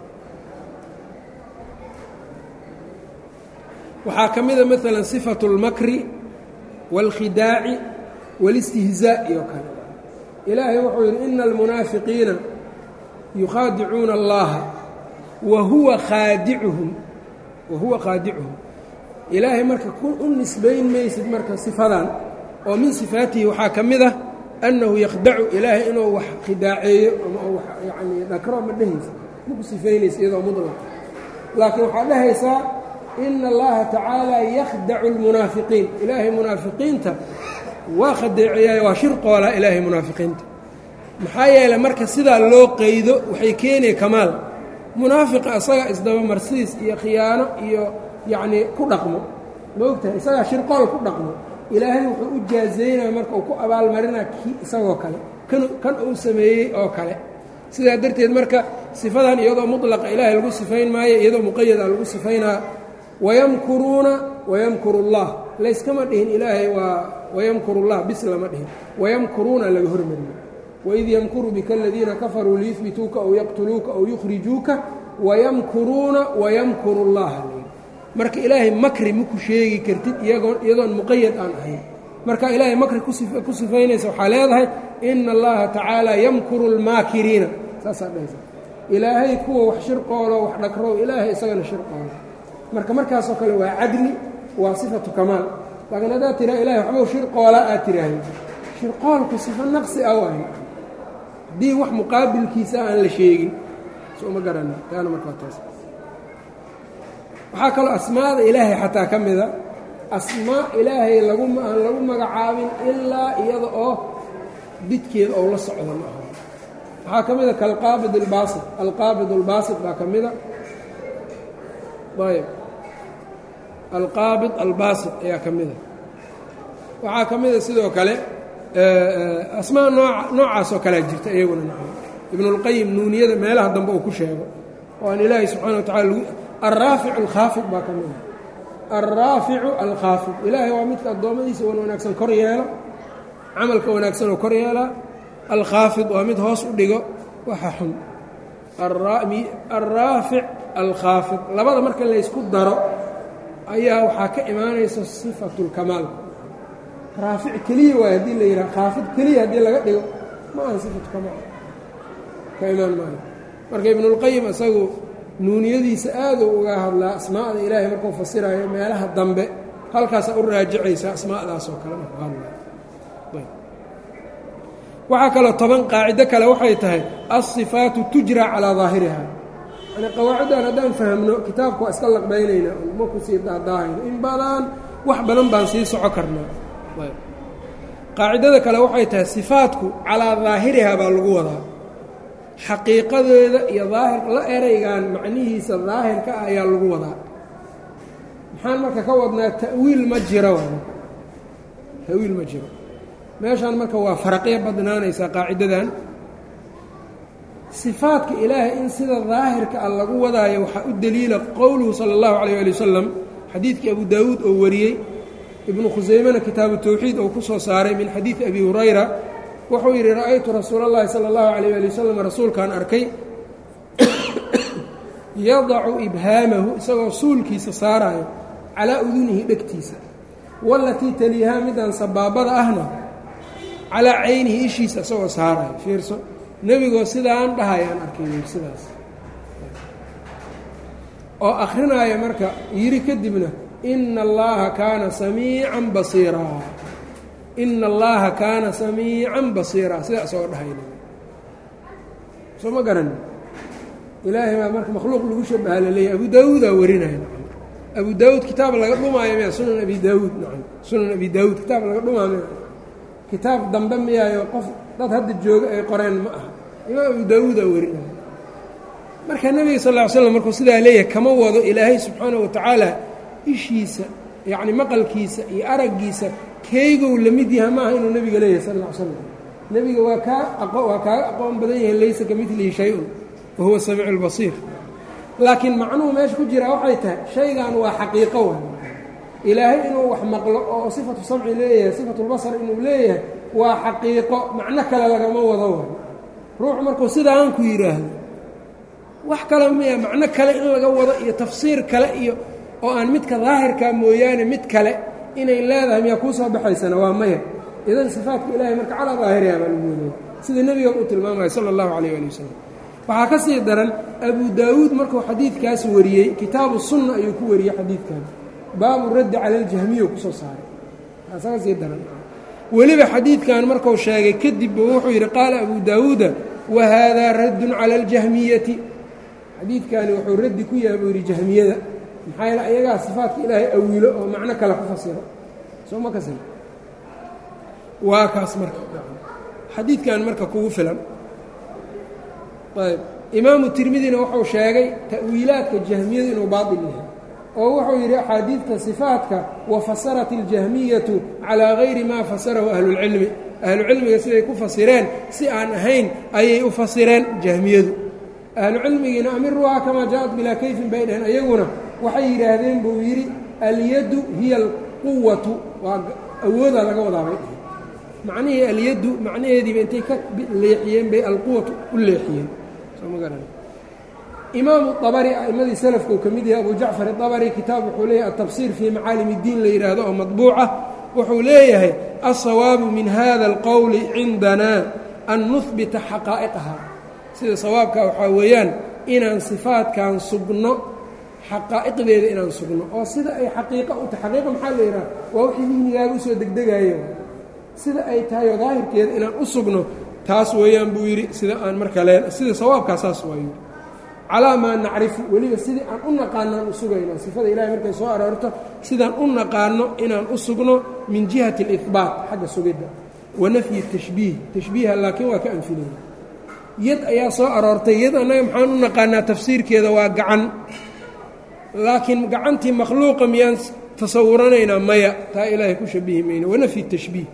waxaa ka mida maalan sifatu اlmakri wاlkhidaaci wاlاstihzaa iyo kale ilaahay wuxuu yidhi ina almunaafiqiina yukhaadicuuna allaha wa huwa khaadicuhum wa huwa khaadicuhum ilaahay marka u nisbayn maysid marka sifadan oo min sifaatihi waxaa ka mid ah annahu yakdacu ilaahay inuu wax khidaaceeyo ama wax yacnii dhakro ma dhehaysa maku sifaynaysa iyadoo mudlaq laakiin waxaad dhehaysaa ina allaha tacaala yakhdacu اlmunaafiqiin ilaahay munaafiqiinta waa khadeeceeyaay waa shirqoolaa ilaahay munaafiqiinta maxaa yeeley marka sidaa loo qaydo waxay keenaya kamaal munaafiqa isagaa isdabamarsiis iyo khiyaano iyo yacnii ku dhaqmo ma ogtahay isagaa shirqool ku dhaqmo ilaahay wuxuu u jaazeynaya marka uu ku abaalmarinaa kii isagoo kale kan kan uu sameeyey oo kale sidaa darteed marka sifadan iyadoo mutlaqa ilaahay lagu sifayn maayo iyadoo muqayada lagu sifaynaa wayamkuruuna wayamkuru اllah layskama dhihin ilaahay waa wayamkuru اllah bis lama dhihin wayamkuruuna laga hormariyo waid yamkuru bika aladiina kafaruu liyuhbituuka aw yaqtuluuka aw yukhrijuuka wayamkuruuna wayamkuru اllah marka ilaahay makri maku sheegi kartid iyagoo iyadoon muqayad aan ahayn marka ilaahay makri ku sifaynaysa waxaa leedahay ina allaha tacaala yamkuru اlmaakiriina saasaa dhahaysa ilaahay kuwa wax shirqoolo wax dhagrow ilaahay isagana shirqoolo marka markaasoo kale waa cadli waa sifatu kamaal laakiin haddaad tiraa ilahay waxbuu shirqoola aad tiraahdo shirqoolku sifo naqsi ah waay haddii wax muqaabilkiisa aan la sheegin soo ma garana taana markaa taas waxaa kaloo asmaada ilaahay xataa ka mida asmaa ilaahay lagu aan lagu magacaabin ilaa iyada oo bidkeeda ou la socda ma aha waxaa ka mida kalqaabid albaasit alqaabid albaasit baa ka mida ayb alqaabid albaasit ayaa ka mida waxaa ka mida sidoo kale asmaa noo noocaasoo kalea jirta iyaguna ibnulqayim nuuniyada meelaha dambe uu ku sheego oo aan ilaahay subxana wa tacala alraaficu alkhaafid baa ka mida alraaficu alkhaafid ilaahay waa midka addoommadiisa wan wanaagsan kor yeelo camalka wanaagsan oo kor yeelaa alkhaafid waa mid hoos u dhigo waxa xun alraafic alkhaafid labada marka laysku daro ayaa waxaa ka imaanaysa sifatu اlkamaal raafic keliya waay haddii la yidhaha khaafid keliya haddii laga dhigo ma aha sifatu kamaal ka imaan maayo marka ibnulqayim isagu nuuniyadiisa aaduu uga hadlaa asmaa'da ilaahay markuu fasirayo meelaha dambe halkaasa u raajicaysa asmaa'daas oo kale markuu hadlay waxaa kaloo toban qaacido kale waxay tahay alsifaatu tujra calaa daahiriha yani qawaaciddan haddaan fahmno kitaabka waa iska laqbaynaynaa ma ku sii daadaahayno in badan wax badan baan sii soco karnaa qaacidada kale waxay tahay sifaatku calaa daahiriha baa lagu wadaa xaqiiqadeeda iyo daahir la eraygan macnihiisa daahirka ah ayaa lagu wadaa maxaan marka ka wadnaa ta'wiil ma jiro ta'wiil ma jiro meeshaan marka waa faraqyo badnaanaysaa qaacidadan sifaadka ilaahay in sida daahirka a lagu wadaayo waxaa u deliila qowluhu sala اllahu alayh ali wasalam xadiidkii abu daawuud oo wariyey ibnu khusaymena kitaabu towxiid oo ku soo saaray min xadiidi abi hurayra wuxuu yidhi ra'aytu rasuula اllahi salى اllahu alayh ali wasalam rasuulkaan arkay yadacu ibhaamahu isagoo suulkiisa saaraayo calaa udunihi dhegtiisa walatii taliihaa midaan sabaabada ahna calaa caynihi ishiisa isagoo saaraayo fiirso nebigoo sidaan dhahayaan arkay sidaas oo akhrinaayo marka yidhi kadibna ina allaha kaana samiican basiiraa ina allaha kaana samiican basiiraa sidaa isagoo dhahayna soo ma garanin ilaahay baa marka makhluuq lagu shabaha laleeyahy abu daawuudaa warinaya abu daawuud kitaab laga dhumaayo miya sunan abi daawuud nacam sunan abi daawuud kitaab laga dhumaa miya kitaab dambe miyaayo qof dad hadda jooga ay qoreen ma aha imaam abu daawuudaa warinaya marka nebiga sal ll ly slam markuu sidaa leeyahay kama wado ilaahay subxaana wa tacaala ishiisa yacni maqalkiisa iyo araggiisa keygow la mid yaha maaha inuu nebiga leeyahay sal ll ly slam nebiga waa kaa aqo waa kaaga aqoon badan yahay laysa ka midlihi shay-un wahuwa samiicu lbasiir laakiin macnuhu meesha ku jiraa waxay tahay shaygan waa xaqiiqo wa ilaahay inuu wax maqlo oo sifatu samci leeyahay sifatulbasar inuu leeyahay waa xaqiiqo macno kale lagama wado wa ruuxu markuu sidaan ku yidhaahdo wax kale miya macno kale in laga wado iyo tafsiir kale iyo oo aan midka daahirkaa mooyaane mid kale inay leedahay miyaa kuu soo baxaysana waa maya idan sifaatka ilaahay marka calaa daahiriha baa lagu wadaya sida nebiga u tilmaamaya sala allahu calayh ali wasalam waxaa ka sii daran abu daawuud markuu xadiidkaas wariyey kitaabu sunna ayuu ku wariyey xadiidkan baabu raddi cala aljahmiya kusoo saaray taasaa ka sii daran weliba xadiidkan marku sheegay kadibba wuxuu yidhi qaala abu daawuuda wa haadaa raddun cala aljahmiyati xadiidkani wuxuu raddi ku yahay buu yidhi jahmiyada maxaa yeele ayagaa sifaatka ilaahay awilo oo macno kale ku fasiro soo ma kasi waa kaas marka xadiidkan marka kugu filan ayb imaamu tirmidina wuxuu sheegay ta'wiilaadka jahmiyadu inuu baatil yahay oo wuxuu yidhi axaadiidta sifaatka wafasarat اljahmiyatu calىa gayri maa fasarahu ahlulcilmi ahlucilmiga siday ku fasireen si aan ahayn ayay u fasireen jahmiyadu ahlucilmigiina amiruhaa kamaa jaaءat bilaa kayfin bay dhaheen ayaguna waxay yidhaahdeen buu yidhi alyaddu hiya alquwatu waa awoodaa laga wadaa bay dhaheen macnihii alyaddu macnaheediiba intay ka leexiyeen bay alquwatu u leexiyeen imaamu abari a'imadii salafka uu ka mid yahay abu jacfar aabari kitaab wuxuu leeyahay atafsiir fii macaalim اddiin la yidhaahdo oo madbuuca wuxuu leeyahay alsawaabu min hada اlqowli cindana an nuhbita xaqaa'iqaha sida sawaabka waxaa weeyaan inaan sifaadkan sugno xaqaa'iqdeeda inaan sugno oo sida ay xaqiiqa u tahay xaqiiqa maxaa la yidhaha waa wixii dihnigaaga usoo degdegayo sida ay tahay oo daahirkeeda inaan u sugno taas weeyaan buu yidhi sida aan marka leen sida sawaabkaa saas waayu calaa maa nacrifu weliba sidii aan u naqaanaan u sugayna sifada ilahay markay soo aroorto sidaan u naqaano inaan u sugno min jihati اlihbaat xagga sugidda wa nafyi tashbiih tashbiiha laakiin waa ka anfinayna yad ayaa soo aroortay yad annaga maxaan u naqaanaa tafsiirkeeda waa gacan laakiin gacantii makhluuqa miyaan tasawuranaynaa maya taa ilaahay ku shabihi mayno wanafyi tashbiih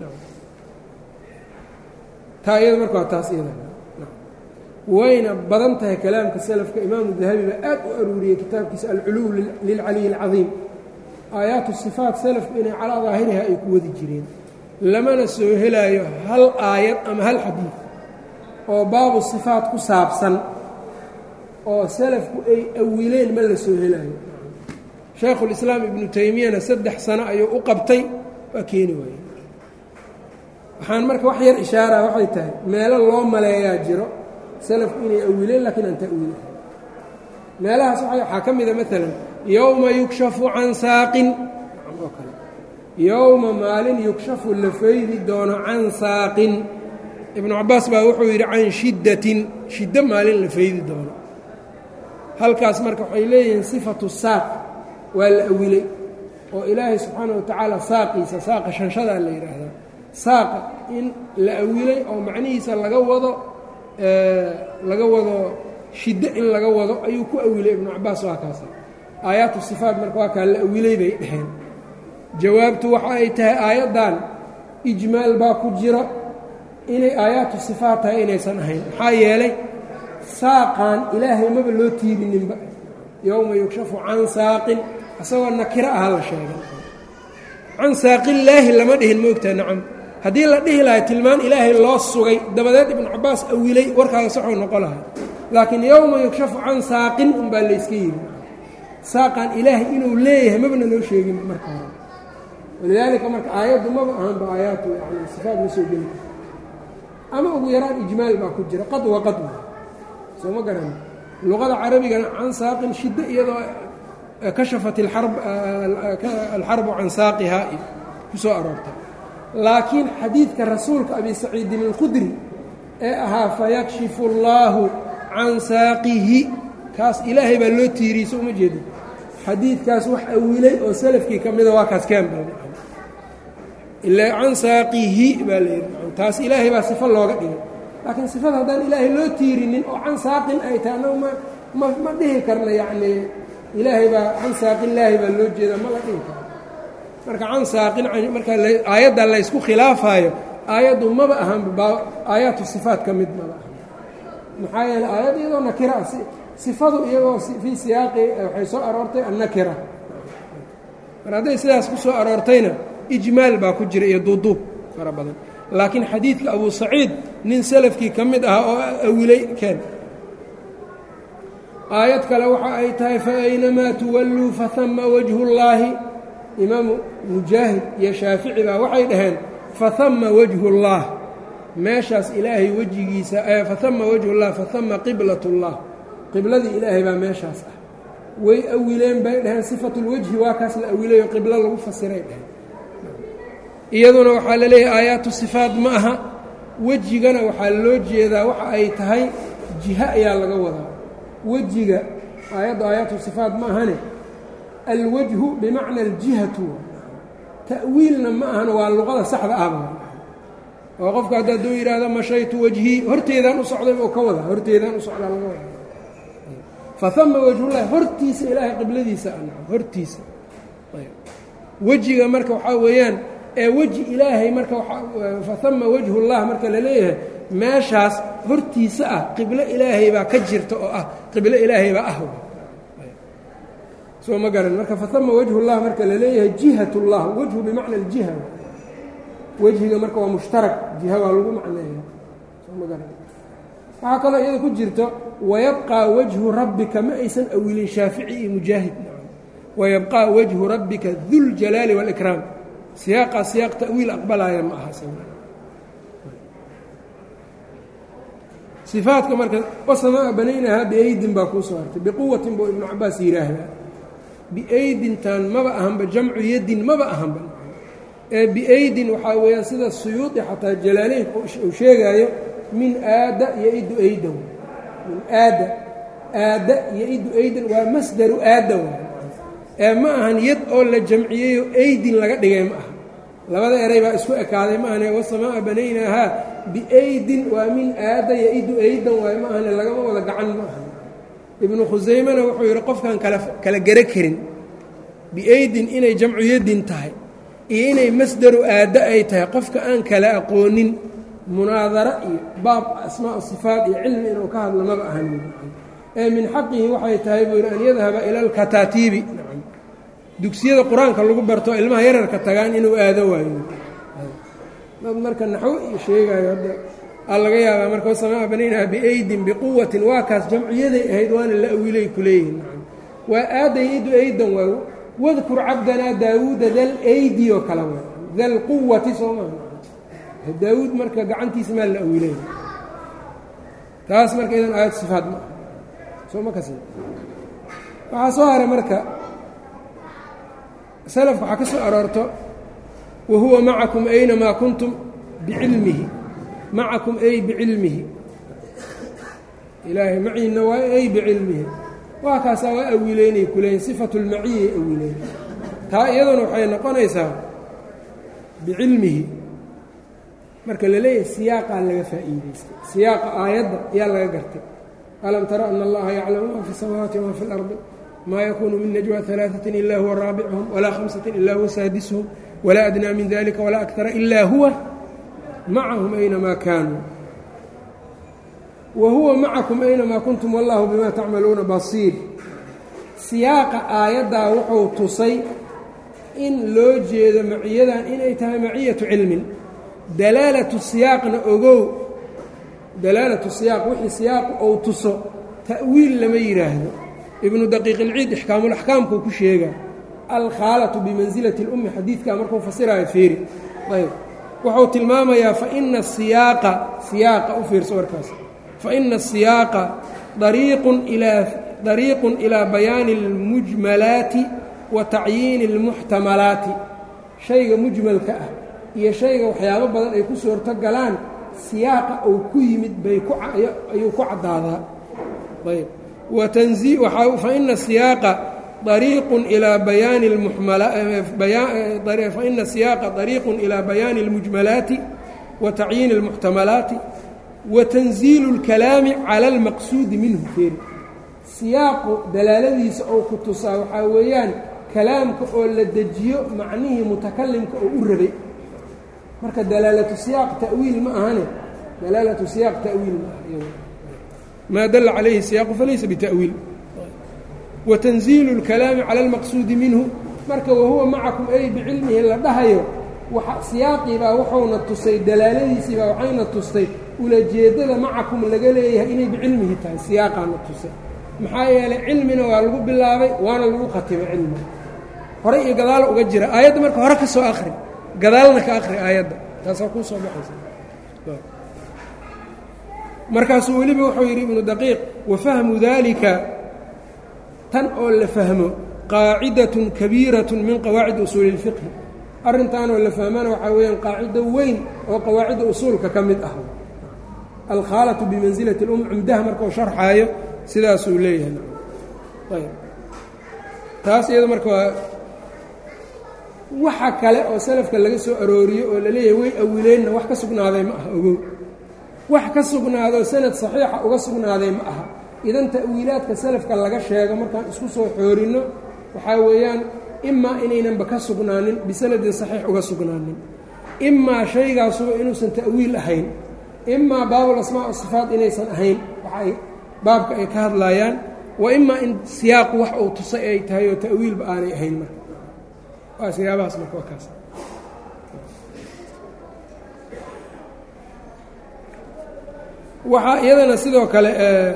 taa iyada marka waa taas iyada wayna badan tahay kalaamka salafka imaamu dahabi baa aad u aruuriyey kitaabkiisa alculuw lilcaliy اlcadiim aayaatu sifaat salafku inay calaa daahiriha ay ku wadi jireen lamana soo helaayo hal aayad ama hal xadiid oo baabu sifaat ku saabsan oo salafku ay awileen ma la soo helaayo shaykhulislaam ibnu taymiyana saddex sano ayuu u qabtay waa keeni waaye waxaan marka wax yar ishaaraha waxay tahay meelo loo maleeyaa jiro salafku inay awileen laakiin aan ta'wiil ahay meelahaas waxaa ka mida maalan yowma yukshafu can saaqin oo kale yowma maalin yukshafu la faydi doono can saaqin ibnu cabaas baa wuxuu yidhi can shiddatin shiddo maalin la faydi doono halkaas marka waxay leeyihiin sifatu saaq waa la awilay oo ilaahay subxaana wa tacaala saaqiisa saaqa shanshadaa la yidhaahdaa saaqa in la awilay oo macnihiisa laga wado laga wado shiddo in laga wado ayuu ku awilay ibnu cabaas waa kaasa aayaatu sifaat marka waa kaa la awilay bay dhaheen jawaabtu waxa ay tahay aayaddan ijmaal baa ku jiro inay aayaatu sifaat tahay inaysan ahayn maxaa yeelay saaqan ilaahay maba loo tiirininba yowma yukshafu can saaqin isagoo nakiro aha la sheegay can saaqillaahi lama dhihin moogtaa nacam haddii la dhihi lahay tilmaan ilaahay loo sugay dabadeed ibnu cabaas awilay warkaaga saxuu noqon lahay laakiin yowma yukshafu can saaqin unbaa layska yidhi saaqan ilaahay inuu leeyahay mabna loo sheegin marka hore walidaalika marka aayaddu maba ahanba aayaatu yani sifaad ma soo geli ama ugu yaraan ijmaal baa ku jira qad wa qad soo ma garan luqada carabigana can saaqin shiddo iyadoo kashafat alxarbu can saaqihaa ku soo aroortay laakiin xadiidka rasuulka abi saciidin alkhudri ee ahaa fayakshifu اllaahu can saaqihi kaas ilaahay baa loo tiiriyey so uma jeeda xadiidkaas wax awilay oo salafkii ka mida waa kaas keen ila can saaqihi baa layidhi taas ilaahay baa sifo looga dhigay laakiin sifada haddaan ilaahay loo tiirinin oo can saaqin ay tahay annagu ma ma ma dhihi karna yacnii ilaahay baa can saaqillaahi baa loo jeeda ma la dhihi karo marka can saaqin marka aayadda laysku khilaafaayo aayaddu maba ahan aayaatu sifaat ka mid maba ahan maxaa yeele aayad iyadoo nakira ah sifadu iyagoo fii siyaaqi waxay soo aroortay annakira mar hadday sidaas ku soo aroortayna ijmaal baa ku jira iyo duuduub fara badan laakiin xadiidka abu saciid nin salafkii ka mid ahaa oo awilay keen aayad kale waxa ay tahay faaynamaa tuwalluu fahama wajhu اllaahi imaamu mujaahid iyo shaafici baa waxay dhaheen fahama wajhu اllah meeshaas ilaahay wejigiisa fahama wajhu اllah fahama qiblat اllah qibladii ilaahay baa meeshaas ah way awileen bay dhaheen sifatulwejhi waa kaas la awilayo qiblo lagu fasiray dhaheen iyaduna waxaa la leeyahay aayaatu sifaat ma aha wejigana waxaa loo jeedaa waxa ay tahay jiho ayaa laga wadaa wejiga aayadda aayaatu sifaat ma ahane alwajhu bimacna aljihatu ta'wiilna ma ahan waa luqada saxda ahba oo qofka hadda hadduu yidhaahdo mashaytu wejhii horteedaan u socday buu ka wadaa horteedaan u socdaa laga wadaa fahama wajhullahi hortiisa ilaahay qibladiisa a hortiisa wejiga marka waxaa weeyaan ee weji ilaahay marka fahama wajhullah marka la leeyahay meeshaas hortiisa ah qiblo ilaahay baa ka jirta oo ah qiblo ilaahay baa ah soo ma garan marka fahama wajhullah marka la leeyahay jihat اllah wejhu bimacna aljiha wejhiga marka waa mushtarak jiha waa lagu macneeya soo ma garan waxaa kaloo iyada ku jirto wayabqىa wajhu rabbika ma aysan awilin shaafici iyo mujaahid wayabqىa wajhu rabbika duljalaali wاlإkraam siyaaqaa siyaaq ta'wiil aqbalaaya ma aha sifaadka marka wasamaa banaynahaa biaydin baa kuu soo hartay biquwatin buu ibnu cabaas yidhaahdaa biaydintan maba ahanba jamcu yadin maba ahanba ee biaydin waxaa weeyaan sida suyuudi xataa jalaaleyn uu sheegaayo min aada yo-idu aydan min aada aada yo-idu aydan waa masdaru aada ee ma ahan yad oo la jamciyeyo aydin laga dhigay ma aha labada eray baa isku ekaaday ma ahane wasamaa banaynaahaa biaydin waa min aada yo-idu aydan waay ma ahane lagama wada gacan ma aha ibnu khusaymena wuxuu yidhi qofkaan kala kala garo karin biaydin inay jamcu yadin tahay iyo inay masdaru aaddo ay tahay qofka aan kala aqoonin munaadaro iyo baab asmaa sifaat iyo cilmi inuu ka hadlo maba ahan ee min xaqihi waxay tahay buu yidhi an yadhaba ila alkataatiibi dugsiyada qur-aanka lagu barto ilmaha yararka tagaan inuu aado waayo dad marka naxwo iyo sheegaayo hadda aa laga yaabaa marka wasamaa banaynaha biaydin biquwatin waa kaas jamciyaday ahayd waana la awilay ku leeyihin waa aadaydu aydan waa wadkur cabdanaa daawuuda dal aydi oo kale waa dal quwati soo maa daawuud marka gacantiisa maa la awilay taas marka idan aayad sifaad ma aha soo ma kasi waxaa soo haray marka salafka waxaa ka soo aroorto wa huwa macakum aynamaa kuntum bicilmihi macakum ay bicilmihi ilaahay maciina waa ay bicilmihi waa kaasaa waa awileynay kuleeyiin sifatu lmaciyay awileyn taa iyaduna waxay noqonaysaa bicilmihi marka la leeyahay siyaaqaa laga faa'iidaystay siyaaqa aayadda ayaa laga gartay alam tara ana allaha yaclamu ma fi الsamaawaati wma fi اlardi ma yakunu min najwa ثalaaثaة ila huwa raabichum walaa hamsaة ila huwa saadisuhum walaa adnaa min dalika walaa akara ila huwa macahum aynamaa kaanuu wa huwa macakum aynamaa kuntum wallahu bimaa tacmaluuna basiir siyaaqa aayaddaa wuxuu tusay in loo jeedo maciyadan inay tahay maciyatu cilmin dalaalatu siyaaqna ogow dalaalatu siyaaq wixii siyaaqu ou tuso ta'wiil lama yidhaahdo ibnu daqiiq ilciid ixkaamulaxkaamkuu ku sheegaa alkhaalatu bimansilati اlummi xadiidkaa markuu fasiraayo feeri ayb wuxuu tilmaamayaa faina siyaaqa siyaaqa u fiirso warkaas faina asiyaaqa dariiqun ilaa dariiqun ilaa bayaani اlmujmalaati wa tacyiini اlmuxtamalaati shayga mujmalka ah iyo shayga waxyaabo badan ay ku suurto galaan siyaaqa uu ku yimid bay ayuu ku caddaadaa ayb faina siyaaqa ariiqun ilaa bayaani faina siyaaqa dariiqun ilaa bayaani اlmujmalaati wa tacyiini اlmuxtamalaati wa tanziilu اlkalaami cala اlmaqsuudi minhu feeri siyaaqu dalaaladiisa oo ku tusaa waxaa weeyaan kalaamka oo la dejiyo macnihii mutakalimka oo u rabay marka dalaalatu siyaaq ta'wiil ma ahane dalaalatu siyaaq ta'wiil ma aha maa dala calayhi siyaaqu falaysa bita'wiil wa tanziilu اlkalaami cala اlmaqsuudi minhu marka wahuwa macakum ay bicilmihi la dhahayo siyaaqiibaa wuxuuna tusay dalaaladiisiibaa waxayna tustay ulajeeddada macakum laga leeyahay inay bicilmihi tahay siyaaqaana tusay maxaa yeelay cilmina waa lagu bilaabay waana lagu khatimay cilmiga hore iyo gadaal uga jira aayadda marka hore ka soo akhri gadaalna ka akhri aayadda taasaa kuu soo baxaysa markaasuu weliba wuxuu yidhi ibnu daqiiq wafahmu daalika tan oo la fahmo qaacidatun kabiiratun min qawaacid usuuli اlfiqhi arrintaanoo la fahmana waxaa weeyaan qaacido weyn oo qawaacidda usuulka ka mid ah alkhaalatu bimansilati اlum cumdaha markau sharxaayo sidaasuu leeyahay ayb taas iyado marka waa waxa kale oo salafka laga soo arooriyo oo la leeyahay way awileenna wax ka sugnaaday ma aha ogow wax ka sugnaadoo sanad saxiixa uga sugnaaday ma aha idan ta'wiilaadka salafka laga sheego markaan isku soo xoorinno waxaa weeyaan imaa inaynanba ka sugnaanin bisanadin saxiix uga sugnaanin imaa shaygaasuba inuusan ta'wiil ahayn imaa baabul asmaa o sifaat inaysan ahayn waxaay baabka ay ka hadlaayaan wa imaa in siyaaqu wax uu tusay ay tahay oo ta'wiilba aanay ahayn marka waa siyaabahaas marka waa kaas waxaa iyadana sidoo kale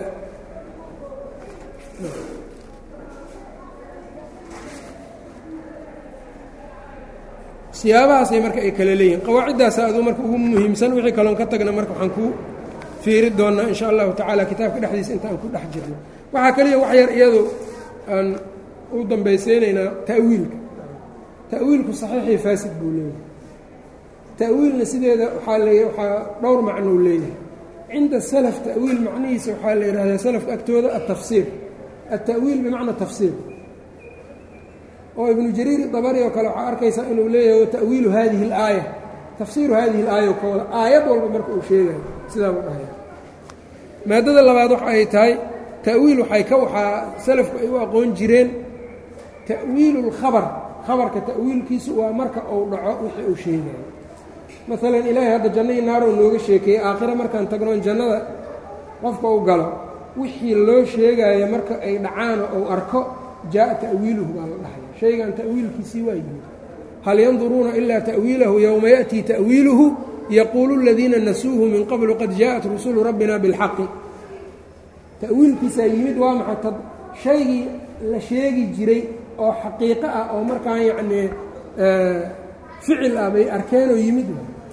siyaabahaasay marka ay kale leeyihin qawaaciddaasa aduu marka ugu muhiimsan wixii kaloon ka tagna marka waxaan ku fiiri doonnaa in sha allahu tacaala kitaabka dhexdiisa inta aan ku dhex jirno waxaa kaliya wax yar iyadu aan u dambaysiinaynaa ta'wiilka ta'wiilku saxiixii faasid buu leeyahay ta'wiilna sideeda waxaa leey waxaa dhowr macnou leeyahay cinda salaf ta'wiil macnihiisa waxaa la yidhahdaa salafka agtooda altafsiir alta'wiil bimacna tafsiir oo ibnu jariir dabari oo kale waxaa arkaysaa inuu leeyahay wata'wiilu hadihi اlaaya tafsiiru hadihi اlaaya ka wada aayad walba marka uu sheegayo sidaa buu dhahaya maadada labaad waxa ay tahay ta'wiil waxay ka waxaa salafku ay u aqoon jireen ta'wiilu اlkhabar khabarka ta'wiilkiisu waa marka uu dhaco wixii uu sheegayo maalan ilaahay hadda jannadii naaroo nooga sheekeeyey aakhira markaan tagnoon jannada qofka u galo wixii loo sheegaayo marka ay dhacaano ou arko jaaءa ta'wiiluhu baa la dhahaya shaygan ta'wiilkiisii waa yimid hal yanduruuna ilaa ta'wiilahu yowma ya'tii ta'wiiluhu yaquulu اladiina nasuuhu min qablu qad jaaءat rusulu rabbina biاlxaqi ta'wiilkiisaa yimid waa maxay tad shaygii la sheegi jiray oo xaqiiqo ah oo markaan yacnii ficil ah bay arkeenoo yimid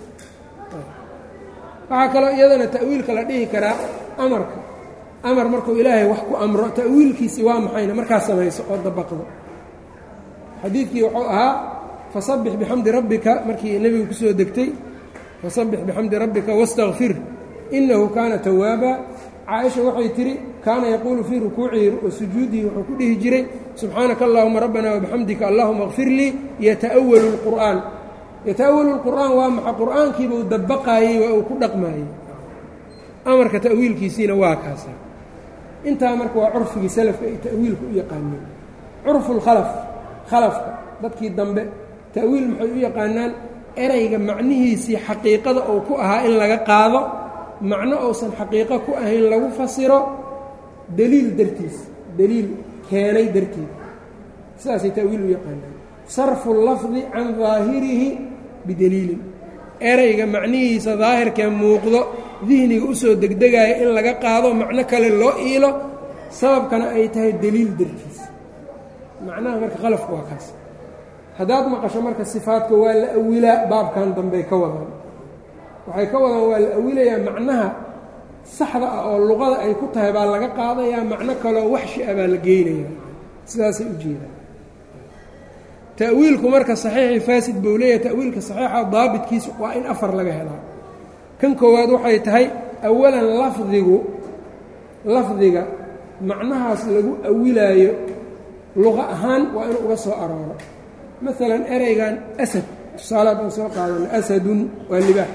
waxaa kaloo iyadana ta'wiilka la dhihi karaa amarka amar markuu ilaahay wax ku amro ta'wiilkiisii waa maxayna markaa samayso oo dabaqdo xadiidkii wuxuu ahaa fasabbix bixamdi rabbika markii nebigu ku soo degtay fasabbix bixamdi rabbika wastakfir innahu kaana tawaaba caaisha waxay tidhi kaana yaquulu fii rukuucihi wa sujuudihi wuxuu ku dhihi jiray subxaanaka allahuma rabbana wabixamdika allahuma kfir lii yata'awalu اlqur'aan yata'awalu اlqur'aan waa maxa qur'aankiiba uu dabaqaayey waa uu ku dhaqmaayey amarka ta'wiilkiisiina waa kaasa intaa marka waa curfigii salafka ay ta'wiilka u yaqaaneen curfu lkhalaf khalafka dadkii dambe ta'wiil maxay u yaqaanaan erayga macnihiisii xaqiiqada uu ku ahaa in laga qaado macno uusan xaqiiqo ku ahayn lagu fasiro deliil dartiis deliil keenay darteed sidaasay ta'wiil u yaqaanaan sarfu lafdi can daahirihi bideliilin erayga macnihiisa daahirkee muuqdo dihniga usoo degdegaaya in laga qaado macno kale loo iilo sababkana ay tahay deliil dartiis macnaha marka qalafku waa kaas haddaad maqasho marka sifaadka waa la awilaa baabkan dambey ka wadaan waxay ka wadaan waa la awilayaa macnaha saxda ah oo luqada ay ku tahay baa laga qaadayaa macno kaloo waxshi ah baa la geynaya sidaasay u jeedaan ta'wiilku marka saxiixii faasid buu leeyahay ta'wiilka saxiixa daabitkiisa waa in afar laga helaa kan koowaad waxay tahay awalan lafdigu lafdiga macnahaas lagu awilaayo luqa ahaan waa inuu uga soo arooro maalan ereygan asad tusaale haddaan soo qaadano asadun waa libaax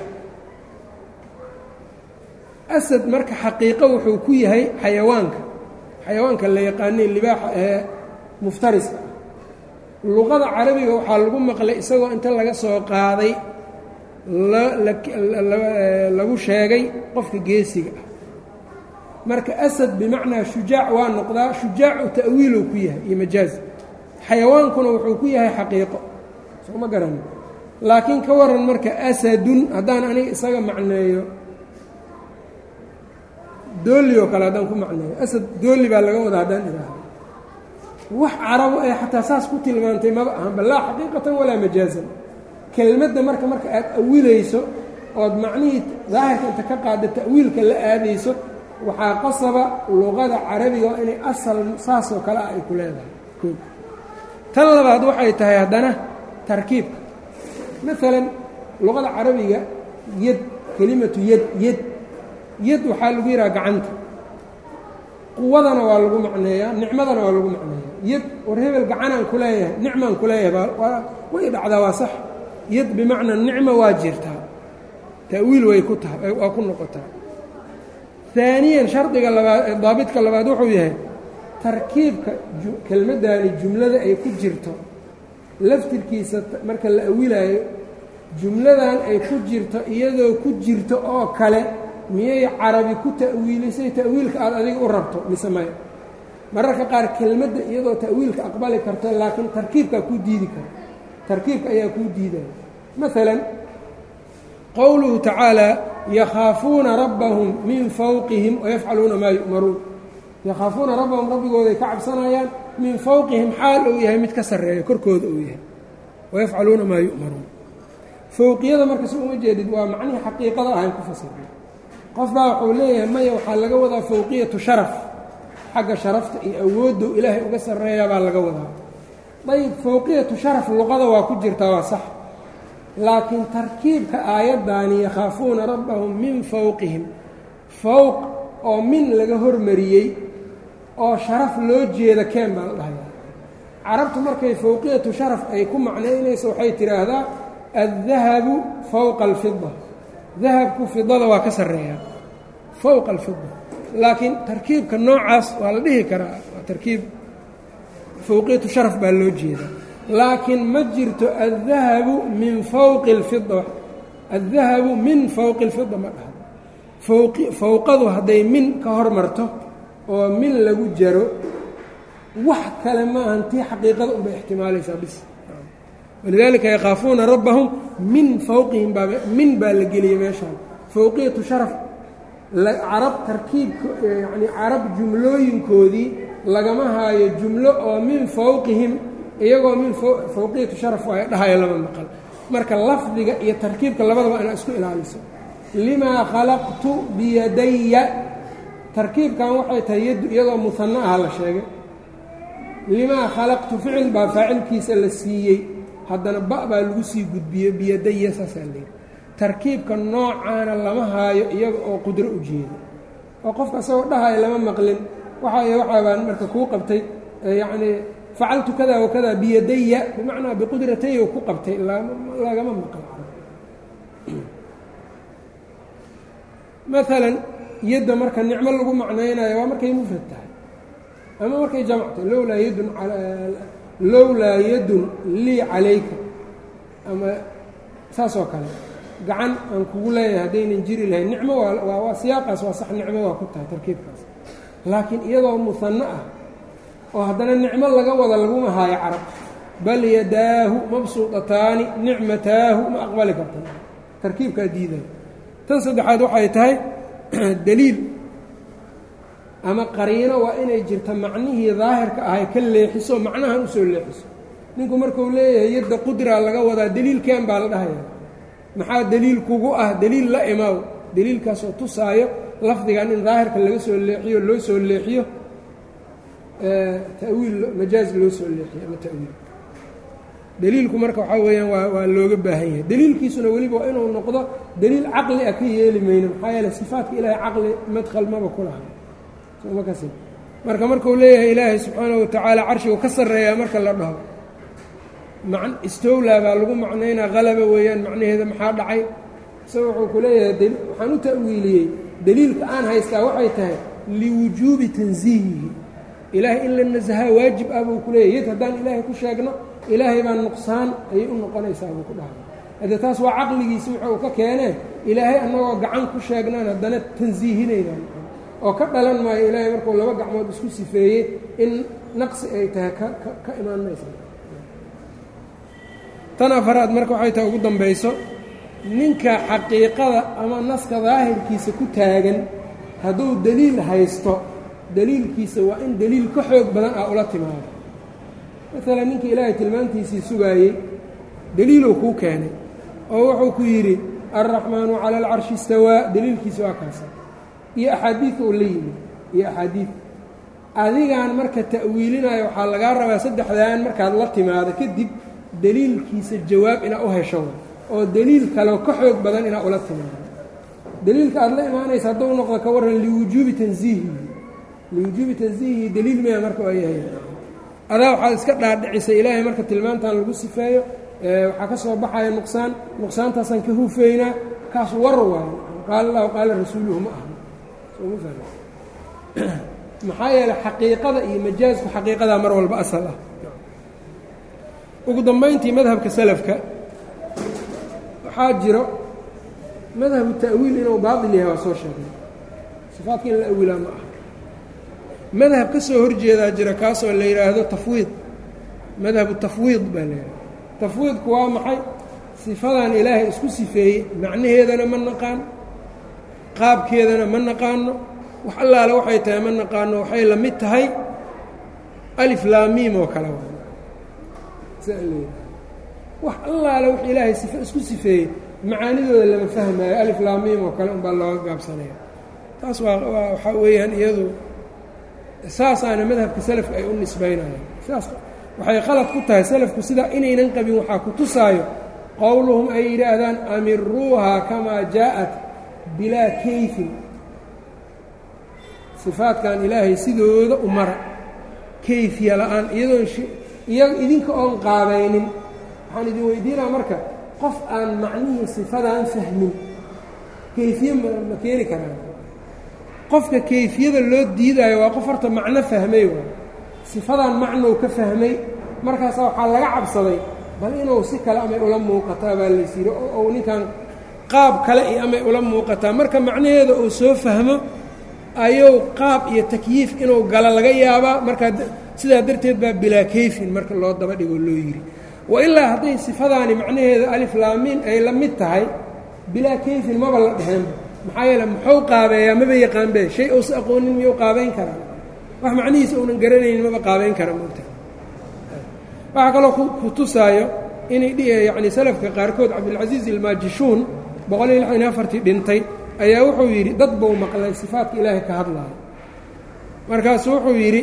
asad marka xaqiiqo wuxuu ku yahay xayawaanka xayawaanka la yaqaanay libaaxa ee muftariska ah luqada carabiga waxaa lagu maqlay isagoo inta laga soo qaaday lagu sheegay qofka geesiga ah marka asad bimacnaa shujaac waa noqdaa shujaacu ta'wiiluu ku yahay iyo majaaz xayawaankuna wuxuu ku yahay xaqiiqo soo ma garanin laakiin ka waran marka asadun haddaan aniga isaga macneeyo dooli oo kale haddaan ku macneeyo asad dooli baa laga wadaa haddaan idhaahdo wax carabo ee xataa saas ku tilmaantay maba ahanba laa xaqiiqatan walaa majaazan kelmadda marka marka aad awilayso ood macnihii daahirka inta ka qaada ta'wiilka la aadayso waxaa qasaba luqada carabiga oo inay asal saasoo kale ah ay ku leedahay koo tan labaad waxay tahay haddana tarkiibka maalan luqada carabiga yad kelimatu yad yad yad waxaa lagu yidhaha gacanta quwadana waa lagu macneeyaa nicmadana waa lagu macneeyaa yad war hebel gacanaan ku leeyahay nicmaan ku leeyahay way dhacdaa waa sax yad bimacnaa nicma waa jirtaa ta'wiil way ku tahay waa ku noqotaa aaniyan shardiga labaad daabidka labaad wuxuu yahay tarkiibka kelmaddaani jumlada ay ku jirto laftirkiisa marka la awilaayo jumladan ay ku jirto iyadoo ku jirto oo kale miyay carabi ku ta'wiilisay ta'wiilka aada adiga u rabto mise maya mararka qaar kelmadda iyadoo ta'wiilka aqbali karto laakiin tarkiibkaa kuu diidi kara tarkiibka ayaa kuu diidaya maalan qowluhu tacaalaa yakhaafuuna rabbahum min fawqihim wayafcaluuna maa yu'maruun yakhaafuuna rabbahum rabbigooday ka cabsanayaan min fawqihim xaal uu yahay mid ka sarreeya korkooda uu yahay wayafcaluuna maa yu'maruun fowqiyada marka si uma jeedid waa macnihii xaqiiqada ahayn ku fasirnay qof baa wuxuu leeyahay maya waxaa laga wadaa fowqiyatu sharaf xagga sharafta iyo awooddow ilaahay uga sarreeyaa baa laga wadaa dayib fowqiyatu sharaf luqada waa ku jirtaa waa sax laakiin tarkiibka aayaddaani yakhaafuuna rabbahum min fowqihim fowq oo min laga hormariyey oo sharaf loo jeeda keen baa la dhahayaa carabtu markay fowqiyatu sharaf ay ku macnaynayso waxay tidhaahdaa addahabu fowqa alfida dahabku fidada waa ka sarreeyaa fowqa alfida laakiin tarkiibka noocaas waa la dhihi karaa waa tarkiib fowqiyatu sharaf baa loo jeedaa laakiin ma jirto addahabu min fowqi اlfida addahabu min fowqi اlfida ma dhaha fowqi fowqadu hadday min ka hormarto oo min lagu jaro wax kale ma ahan tii xaqiiqada unbay ixtimaalaysaa bis walidaalika yakhaafuuna rabbahum min fowqihim baa min baa la geliyey meeshaan fowqiyatu sharaf carab tarkiibka yacni carab jumlooyinkoodii lagama haayo jumlo oo min fowqihim iyagoo min fowqiyatu sharaf waayo dhahayo lama maqal marka lafdiga iyo tarkiibka labadaba inaa isku ilaaliso limaa khalaqtu biyadaya tarkiibkan waxay tahay yaddu iyadoo muhanno aha la sheegay limaa khalaqtu ficil baa faacilkiisa la siiyey haddana ba baa lagu sii gudbiyey biyadaya saasaa layidhi tarkiibka noocaana lama haayo iyaga oo qudro u jeeda oo qofka isagoo dhahayo lama maqlin waxa waxaa baan marka kuu qabtay yacnii facaltu kada wakada biyadaya bimacnaa biqudrataya ku qabtay lagama maqal maalan yadda marka nicmo lagu macnaynayo waa markay mufrad tahay ama markay jamc tahay lowlaa yadun lowlaa yadun lii calayka ama saas oo kale gacan aan kugu leeyahay haddaynan jiri lahayn nicmo waa waa siyaaqaas waa sax nicmo waa ku tahay tarkiibkaas laakiin iyadoo muhanno ah oo haddana nicmo laga wada laguma haayo carab bal yadaahu mabsuudataani nicmataahu ma aqbali karta tarkiibkaa diiday tan saddexaad waxay tahay daliil ama qariino waa inay jirta macnihii daahirka ahay ka leexiso macnahan usoo leexiso ninku markuu leeyahay yadda qudraa laga wadaa deliilkeen baa la dhahaya maxaa deliil kugu ah deliil la imaaw deliilkaasoo tusaayo lafdigan in daahirka laga soo leexiyo loo soo leexiyo tawiil majaaz loo soo leexiyo ama tawiil deliilku marka waxaa weeyaan waa waa looga baahan yahay deliilkiisuna weliba waa inuu noqdo deliil caqli ah ka yeeli mayno maxaa yeele sifaatka ilaahay caqli madkhal maba ku laha soma kas marka markuu leeyahay ilaahay subxaanahu watacaala carshigu ka sarreeyaa marka la dhaho man istowlaa baa lagu macnaynaa qalaba weeyaan macnaheeda maxaa dhacay isaga wuxuu ku leeyahay waxaan u ta'wiiliyey deliilka aan haystaa waxay tahay liwujuubi tansiihihi ilaahay in la nasahaa waajib ah buu ku leeyahy yad haddaan ilaahay ku sheegno ilaahay baa nuqsaan ayay u noqonaysaa buu ku dhahay haddee taas waa caqligiisi wuxuu ka keenee ilaahay annagoo gacan ku sheegnaan haddana tansiihinaynaan oo ka dhalan maayo ilaahay markuu laba gacmood isku sifeeyey in naqsi ay tahay ka ka imaan maysa tan afaraad marka waxay tahay ugu dambayso ninka xaqiiqada ama naska daahirkiisa ku taagan hadduu deliil haysto deliilkiisa waa in deliil ka xoog badan ah ula timaado maalan ninkii ilaahay tilmaantiisii sugaayey deliiluu kuu keenay oo wuxuu ku yidhi alraxmaanu cala alcarshi istawaa deliilkiisa waa kaasa iyo axaadiid uu la yimid iyo axaadiid adigaan marka ta'wiilinayo waxaa lagaa rabaa saddexdaan markaad la timaado kadib deliilkiisa jawaab inaa u hesho oo deliil kaleo ka xoog badan inaa ula timaado deliilka aad la imaanaysa hadduu noqdo ka warran liwujuubi tansiihihi liwujuubi tansiihihi deliil maya marka waa yahay adaa waxaad iska dhaadhicisay ilaahay marka tilmaantan lagu sifeeyo waxaa ka soo baxaya nuqsaan nuqsaantaasaan ka hufeynaa kaas war waayo qaala allahu qaala rasuuluhu ma aha sooma fahmi maxaa yeeley xaqiiqada iyo majaasku xaqiiqadaa mar walba asal ah ugu dambayntii madhabka salafka waxaa jiro madhabu ta'wiil inuu baatil yahay waa soo sheegnay sifaadka in la awilaa ma aha madhab ka soo horjeedaa jira kaasoo la yidhaahdo tafwiid madhabu tafwiid baa la yidhahda tafwiidku waa maxay sifadan ilaahay isku sifeeyey macnaheedana ma naqaan qaabkeedana ma naqaano wax allaale waxay tahay ma naqaano waxay la mid tahay alif laamiim oo kale wax allaale wax ilaahay sife isku sifeeyey macaanidooda lama fahmaayo alif laamiim oo kale unbaa looga gaabsanaya taas waa waa waxaa weeyaan iyadu saasaana madhabka salafka ay u nisbaynayaan saas waxay qalad ku tahay salafku sidaa inaynan qabin waxaa ku tusaayo qowluhum ay yidhaahdaan amiruuhaa kamaa jaa'at bilaa kayfin sifaadkan ilaahay sidooda u mara kayfiya la-aan iyadoon iyaga idinka oon qaabaynin waxaan idin weydiinaa marka qof aan macnihii sifadan fahmin kayfiye ma ma keeni karaan qofka kayfiyada loo diidaayo waa qof horta macno fahmay waay sifadan macnow ka fahmay markaasa waxaa laga cabsaday bal inuu si kale amay ula muuqataa baa lays yidhi oo uu ninkan qaab kale iyo amay ula muuqataa marka macnaheeda uu soo fahmo ayuu qaab iyo takyiif inuu galo laga yaabaa markaa sidaa darteed baa bilaa kayfin marka loo daba dhigoo loo yidhi wa ilaa hadday sifadaani macnaheeda alif laamiin ay la mid tahay bilaa kayfin maba la dheheenba maxaa yeele muxuu qaabeeyaa maba yaqaanbe shay uusa aqoonin miyuu qaabayn karaa wax macnihiisa uunan garanaynin maba qaabayn kara moogta waxaa kaloo ku tusaayo inay yacni salafka qaarkood cabdilcasiis ilmaajishuun boqol iyo lixdan iyo afartii dhintay ayaa wuxuu yidhi dad buu maqlay sifaatka ilaahay ka hadlaayo markaasu wuxuu yidhi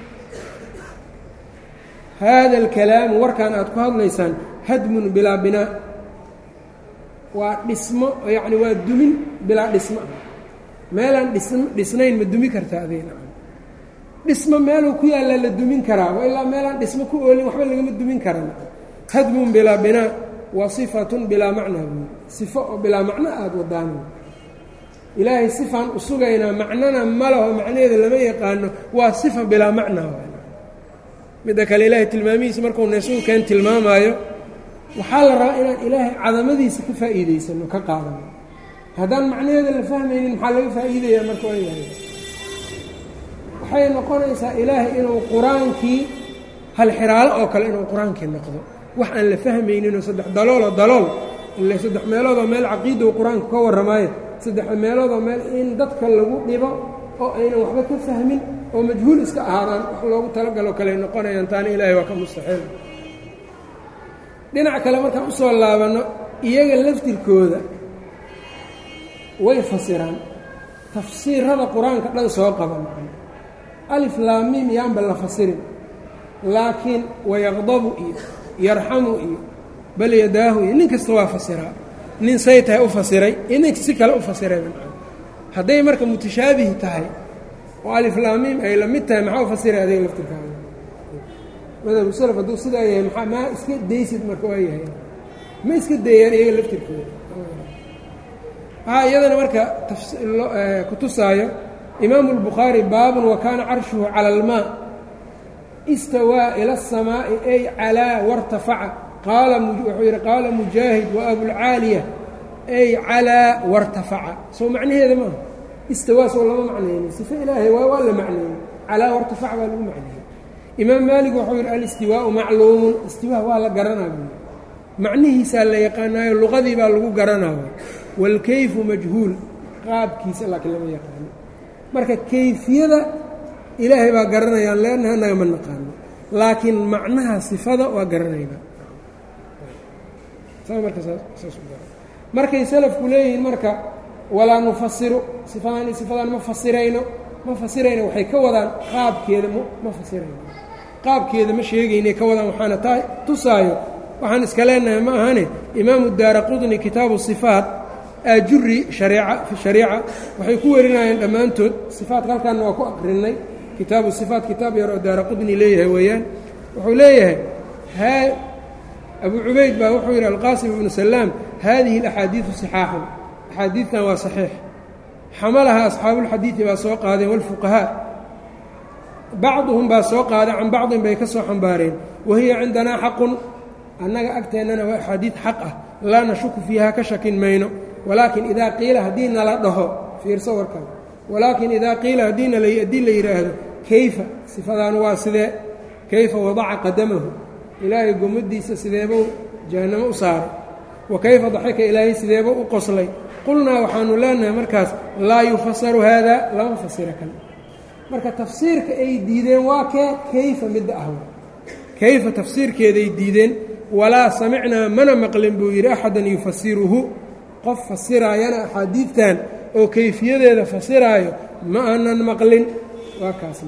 haada alkalaamu warkan aad ku hadlaysaan hadmun bilaa binaa waa dhismo yacni waa dumin bilaa dhismo ah meelaan dhism dhisnayn ma dumi karta adayna dhismo meeluu ku yaallaa la dumin karaa wa ilaa meelaan dhismo ku oolin waxba lagama dumin karan hadmun bilaa binaa wa sifatun bilaa macnaa buui sifo oo bilaa macno aada wadaan ilaahay sifaan u sugaynaa macnona ma laho macnaheeda lama yaqaano waa sifa bilaa macnaa midda kale ilaahay tilmaamihiisa markuu nesuukeen tilmaamaayo waxaa la rabaa inaan ilaahay cadamadiisa ka faa'iidaysano ka qaadano haddaan macnaheeda la fahmaynin maxaa laga faa'iidayaa marka waa yahay waxay noqonaysaa ilaahay inuu qur-aankii hal xiraalo oo kale inuu qur-aankii noqdo wax aan la fahmayninoo saddex dalooloo dalool ile saddex meeloodoo meel caqiida uu qur-aanku ka warramaayo saddex meeloodoo meel in dadka lagu dhibo oo aynan waxba ka fahmin oo majhuul iska ahaadaan wax loogu talagalo kaley noqonayaan taana ilaahay waa ka mustaxiil dhinac kale markaan usoo laabanno iyaga laftirkooda way fasiraan tafsiirada qur-aanka dhan soo qaba macna alif laamiim yaanba la fasirin laakiin wayaqdabu iyo yarxamu iyo bal yadaahu iyo nin kasta waa fasiraa nin say tahay u fasiray iyo nin si kale u fasiray hadday marka mutashaabih tahay oo alif laamiim ay la mid tahay maxaa u fasiray adiga laftirkaada madhabu salaf hadduu sidaa yahay maa maa iska daysid marka waa yahay ma iska deeyaan iyaga laftirkooda waxaa iyadana marka kutusaayo imaamu اlbukhaari baabun wa kaana carshuhu cala almaa istawaa ila الsamaaءi ay calaa wartafaca qaala wuxuu yidhi qaala mujaahid wa abulcaaliya ay calaa wartafaca soo macnaheeda maaha istawaa soo lama macnaynin sife ilaahay waa waa la macneeyey calaa wartafaca baa lagu macneeyey imaam maalik wuxuu yidhi alistiwaau macluumun istiwaa waa la garanaa buu macnihiisaa la yaqaanaayo luqadii baa lagu garanaayo wاlkayfu majhuul qaabkiisa laakiin lama yaqaano marka kayfiyada ilaahay baa garanayaan leanna annaga ma naqaano laakiin macnaha sifada waa garanayna markay salafku leeyihiin marka walaa nufasiru sifadan sifadan ma fasirayno ma fasirayno waxay ka wadaan qaabkeeda ma fasirayno qaabkeeda ma sheegaynay ka wadaan waxaana taa tusaayo waxaan iska leenahay ma ahane imaamu daara qudni kitaabu sifaat aajuri hareeca fi shariica waxay ku warinayeen dhammaantood sifaatka halkaanna waa ku aqrinay kitaabu sifaat kitaab yar oo daara qudni leeyahay weeyaan wuxuu leeyahay haa abu cubayd baa wuxuu yidhi alqaasim ibnu salaam haadihi alaxaadiidu sixaaxun axaadiidtan waa saxiix xamalaha asxaabuulxadiidi baa soo qaadeen walfuqahaa bacduhum baa soo qaaday can bacdin bay ka soo xambaareen wa hiya cindanaa xaqun annaga agteennana waa axaadiid xaq ah laa nashuku fiiha ka shakin mayno walaakin idaa qiila haddii nala dhaho fiirso warkan walaakin idaa qiila haddiina haddii la yidhaahdo kayfa sifadaan waa sidee kayfa wadaca qadamahu ilaahay gomadiisa sideebuu jahannamo u saaray wa kayfa daxika ilaahay sideebuu u qoslay qulnaa waxaanu leenahay markaas laa yufasaru haada lama fasiro kan marka tafsiirka ay diideen waa kee kayfa midda ah kayfa tafsiirkeeday diideen walaa samicnaa mana maqlin buu yidhi axadan yufasiruhu qof fasiraayana axaadiidtan oo kayfiyadeeda fasiraayo ma aanan maqlin waa kaasna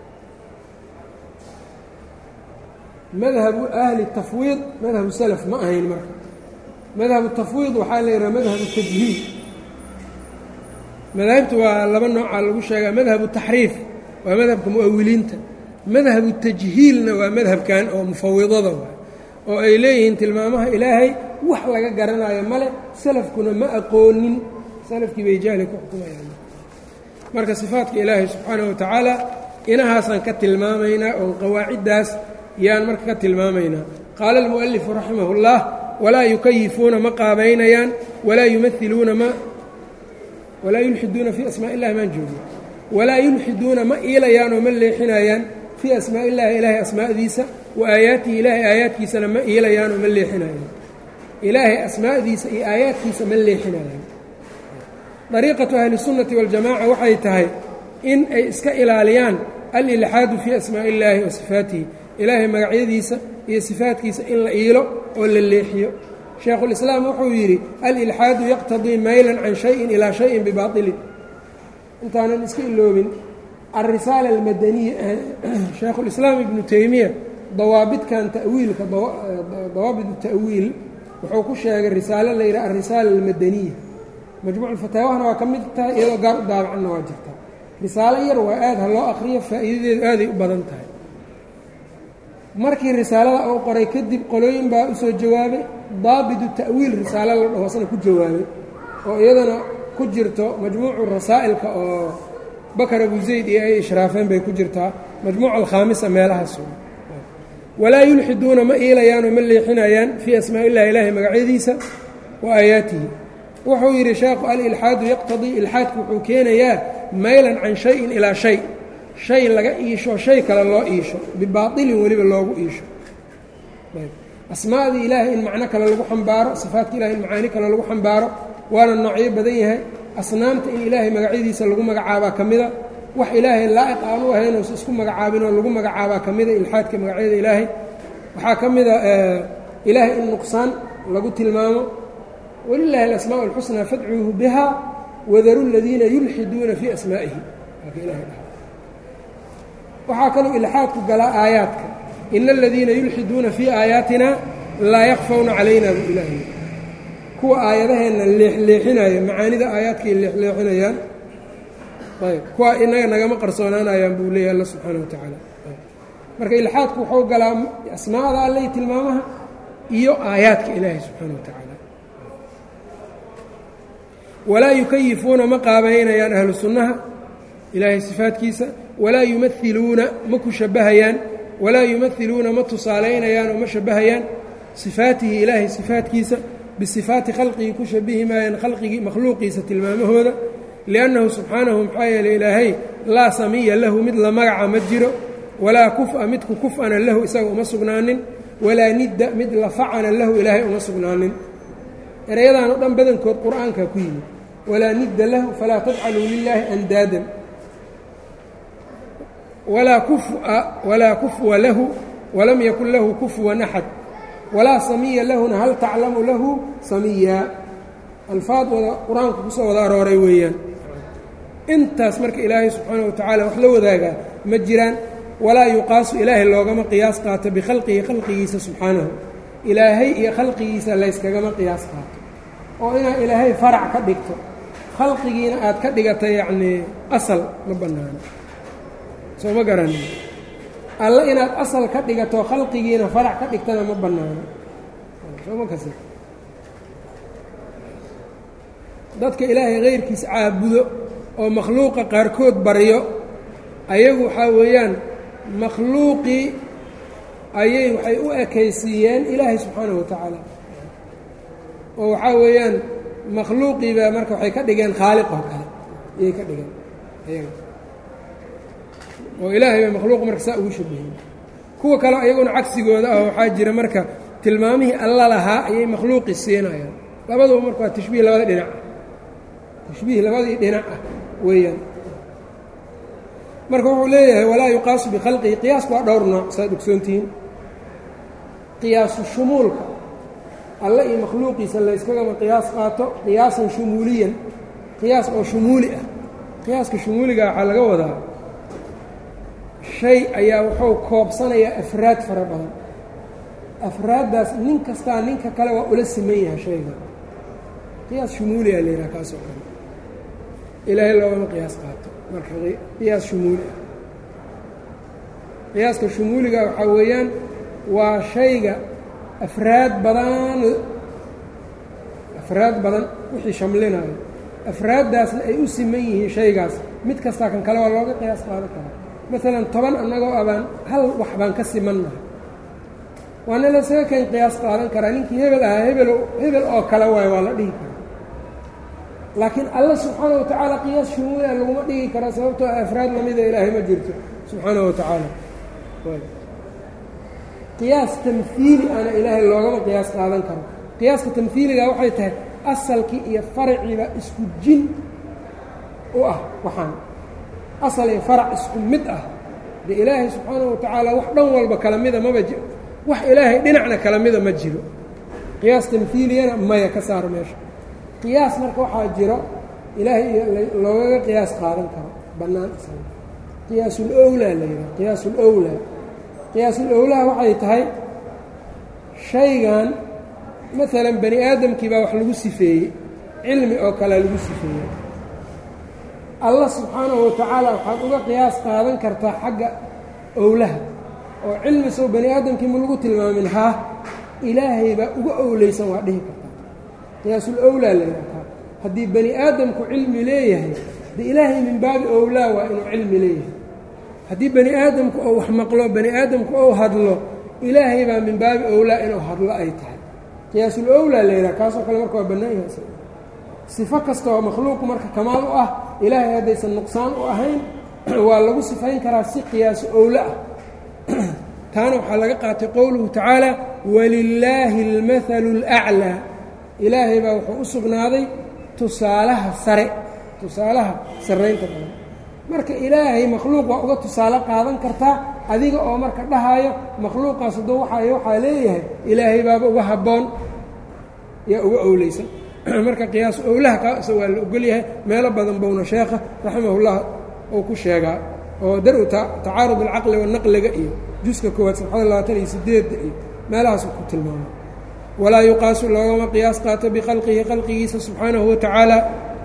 madhabu ahli tafwiid madhabu salaf ma ahayn marka madhabu tafwiid waxaa la yidhaha madhabu tajhiil madaahibta waa laba noocaa lagu sheegaa madhabu taxriif waa madhabka mu'awiliinta madhabu tajhiilna waa madhabkan oo mufawidada oo ay leeyihiin tilmaamaha ilaahay wax laga garanayo male salafkuna ma aqoonin salafkii bay jahli ku xukumayaan marka sifaatka ilaahay subxaanahu watacaala inahaasaan ka tilmaamaynaa oo qawaaciddaas yaan marka ka tilmaamaynaa qaala almu'alifu raximah اllah walaa yukayifuuna ma qaabaynayaan walaa yumahiluuna ma walaa yulxiduuna fii asmaa illahi maan joogi walaa yulxiduuna ma iilayaan oo ma leexinayaan fii asmaa illahi ilaahay asmaa'diisa wa aayaatihi ilaahay aayaadkiisana ma iilayaan oo ma leexinayaan ilaahay asmaa'diisa iyo aayaadkiisa ma leexinayaan dariiqatu ahlisunnati waljamaca waxay tahay in ay iska ilaaliyaan alilxaadu fii asmaa'i illaahi wa sifaatihi ilaahay magacyadiisa iyo sifaatkiisa in la iilo oo la leexiyo shaekhulislaam wuxuu yidhi alilxaadu yaqtadii maylan can shayin ilaa shayin bibaailin intaanan iska iloobin alrisaala almadaniya shaekhulislaam ibnu teymiya dawaabidkan ta'wiilka dawaabit ta'wiil wuxuu ku sheegay risaalo la yidhaha alrisaala almadaniya majmuucfataawaahna waa ka mid tahay iyadoo gaar u daabacanna waa jirtaa risaalo yar waa aad ha loo aqriyo faa'iidadeedu aaday u badan tahay markii risaalada uu qoray kadib qolooyin baa u soo jawaabay daabitu ta'wiil risaalo la dhahoosna ku jawaabay oo iyadana ku jirto majmuucu rasaa'ilka oo bakar abu zayd iyo ay ishraafeen bay ku jirtaa majmuuca alkhaamisa meelahaas walaa yulxiduuna ma iilayaanoo ma leexinayaan fii asmaa illahi ilaahay magacyadiisa wa aayaatihi wuxuu yidhi sheekhu alilxaadu yaqtadii ilxaadku wuxuu keenayaa maylan can shayin ilaa shay shay laga iisho shay kale loo iisho bibaailin weliba loogu iisho asmaadii ilaahay in macno kale lagu xambaaro sifaatka ilahay in macaani kale lagu xambaaro waana noocyo badan yahay asnaamta in ilaahay magacyadiisa lagu magacaabaa ka mida wax ilaahay laa'iq aan u ahayn uusa isku magacaabinoo lagu magacaabaa ka mida ilxaadka magacyada ilaahay waxaa ka mida ilaahay in nuqsaan lagu tilmaamo wlilahi alasmaa اlxusnaa fadcuuhu biha wadaru ladiina yulxiduuna fii asmaa'ihi waxaa kaloo ilxaadku galaa aayaadka ina aladiina yulxiduuna fii aayaatina laa yakfawna calayna buu ilaahay kuwa aayadaheenna leexleexinaya macaanida aayaadkay leexleexinayaan ayb kuwa inaga nagama qarsoonaanayaan buu leeyahy alla subxaana wa tacaala marka ilxaadku wuxuu galaa asmaada alley tilmaamaha iyo aayaadka ilaahay subxaana wa tacaala walaa yukayifuuna ma qaabaynayaan ahlu sunnaha ilaahay sifaadkiisa walaa yumailuuna ma ku shabbahayaan walaa yumailuuna ma tusaalaynayaan oo ma shabbahayaan sifaatihi ilaahay sifaadkiisa bisifaati khalqigii ku shabihi maayaan khalqigii makhluuqiisa tilmaamahooda liannahu subxaanahu maxaa yeeley ilaahay laa samiya lahu mid la magaca ma jiro walaa kufa midku kuf-ana lahu isaga uma sugnaanin walaa nidda mid la facana lahu ilaahay uma sugnaanin erayadan oo dhan badankood qur-aankaa ku yimid walaa nidda lahu falaa tajcaluu lilaahi andaadan walaa kuf'a walaa kufwa lahu walam yakun lahu kufwan axad walaa samiya lahuna hal taclamu lahu samiyaa alfaad wada qur-aanka kusoo wada arooray weeyaan intaas marka ilaahay subxaana wa tacaala wax la wadaagaa ma jiraan walaa yuqaasu ilaahay loogama qiyaas qaato bikhalqihi khalqigiisa subxaanahu ilaahay iyo khalqigiisa layskagama qiyaas qaato oo inaad ilaahay farac ka dhigto khalqigiina aad ka dhigata yacnii asal ma bannaano soo ma garanin alla inaad asal ka dhigato khalqigiina farac ka dhigtana ma bannaano soo ma kasi dadka ilaahay kayrkiisa caabudo oo makhluuqa qaarkood baryo ayagu waxaa weeyaan makhluuqii ayay waxay u ekaysiiyeen ilaahay subxaanahu wa tacaala oo waxaa weeyaan makhluuqiibaa marka waxay ka dhigeen khaaliq oo kale ayay ka dhigeen ayaga oo ilaahay bay makhluuq marka saa ugu shabaheen kuwa kale ayaguna cagsigooda ah waxaa jira marka tilmaamihii alla lahaa ayay makhluuqi siinayaan labaduba marka waa tashbiih labada dhinac ah tashbiih labadii dhinac ah weeyaan marka wuxuu leeyahay walaa yuqaasu bikhalqihi qiyaasku waa dhowr nooc saad ogsoontihiin qiyaasu shumuulka alle iyo makhluuqiisa layskagama qiyaas qaato qiyaasan shumuuliyan qiyaas oo shumuuli ah qiyaaska shumuuliga waxaa laga wadaa shay ayaa wuxuu koobsanayaa afraad fara badan afraaddaas nin kastaa ninka kale waa ula siman yahay shayga qiyaas shumuuliya la yidhaha kaasoo kale ilaahay loogama qiyaas qaato marka qiyaas shumuuli ah qiyaaska shumuuliga waxaa weeyaan waa shayga afraad badan afraad badan wixii shamlinayo afraaddaasna ay u siman yihiin shaygaas mid kastaa kan kale waa looga qiyaas qaadan karaa maalan toban annagoo abaan hal wax baan ka simannahay waana lasaga kan qiyaas qaadan karaa ninkii hebel ahaa hebel hebel oo kale waayo waa la dhihi karaa laakiin alla subxaana wa tacaala qiyaas shumuulia laguma dhigi karaa sababtoo afraad lamida ilaahay ma jirto subxaana wa tacaala qiyaas tamhiili ana ilaahay loogama qiyaas qaadan karo qiyaaska tamhiiliga waxay tahay asalkii iyo faraciiba isku jin u ah waxaan asal iyo farac isku mid ah de ilaahay subxaana wa tacaala wax dhan walba kala mida maba ji wax ilaahay dhinacna kala mida ma jiro qiyaas tamhiiliyana maya ka saar meesha qiyaas marka waxaa jiro ilaahay loogaga qiyaas qaadan karo bannaan isaga qiyaasul owlaa la yidhaha qiyaasul owlaa qiyaasul owlaa waxay tahay shaygan maalan bani aadamkii baa wax lagu sifeeyey cilmi oo kalea lagu sifeeyey allah subxaanahu wa tacaala waxaad uga qiyaas qaadan kartaa xagga owlaha oo cilmi sow bani aadamkii ma lagu tilmaamin haa ilaahay baa uga owleysan waa dhihi kartaa qiyaasul owlaa la yidhahtaa haddii bani aadamku cilmi leeyahay de ilaahay min baabi owlaa waa inuu cilmi leeyahay haddii bani aadamku ou wax maqlo bani aadamku ou hadlo ilaahay baa min baabi owlaa inuu hadlo ay tahay qiyaasul owlaa la yidhaha kaasoo kale marka waa bannaan yahay sifo kasta oo makhluuqu marka kamaal u ah ilaahay haddaysan nuqsaan u ahayn waa lagu sifayn karaa si qiyaasu owla ah taana waxaa laga qaatay qowluhu tacaala walilaahi almathalu اlأclىa ilaahay baa wuxuu u sugnaaday tusaalaha sare tusaalaha sarraynta badan marka ilaahay makhluuq waa uga tusaale qaadan kartaa adiga oo marka dhahayo makhluuqaas hadduu waxay waxaa leeyahay ilaahay baaba uga habboon yaa uga owleysan marka qiyaas owlaha kaasa waa la ogol yahay meelo badan bowna sheekha raximahullah uu ku sheegaa oo dar-u tacaarud alcaqli wanaqliga iyo juska koowaad sabxada labaatan iyo sideedda iyo meelahaasu ku tilmaamay walaa yuqaasu loogama qiyaas qaato bikhalqihi khalqigiisa subxaanahu watacaala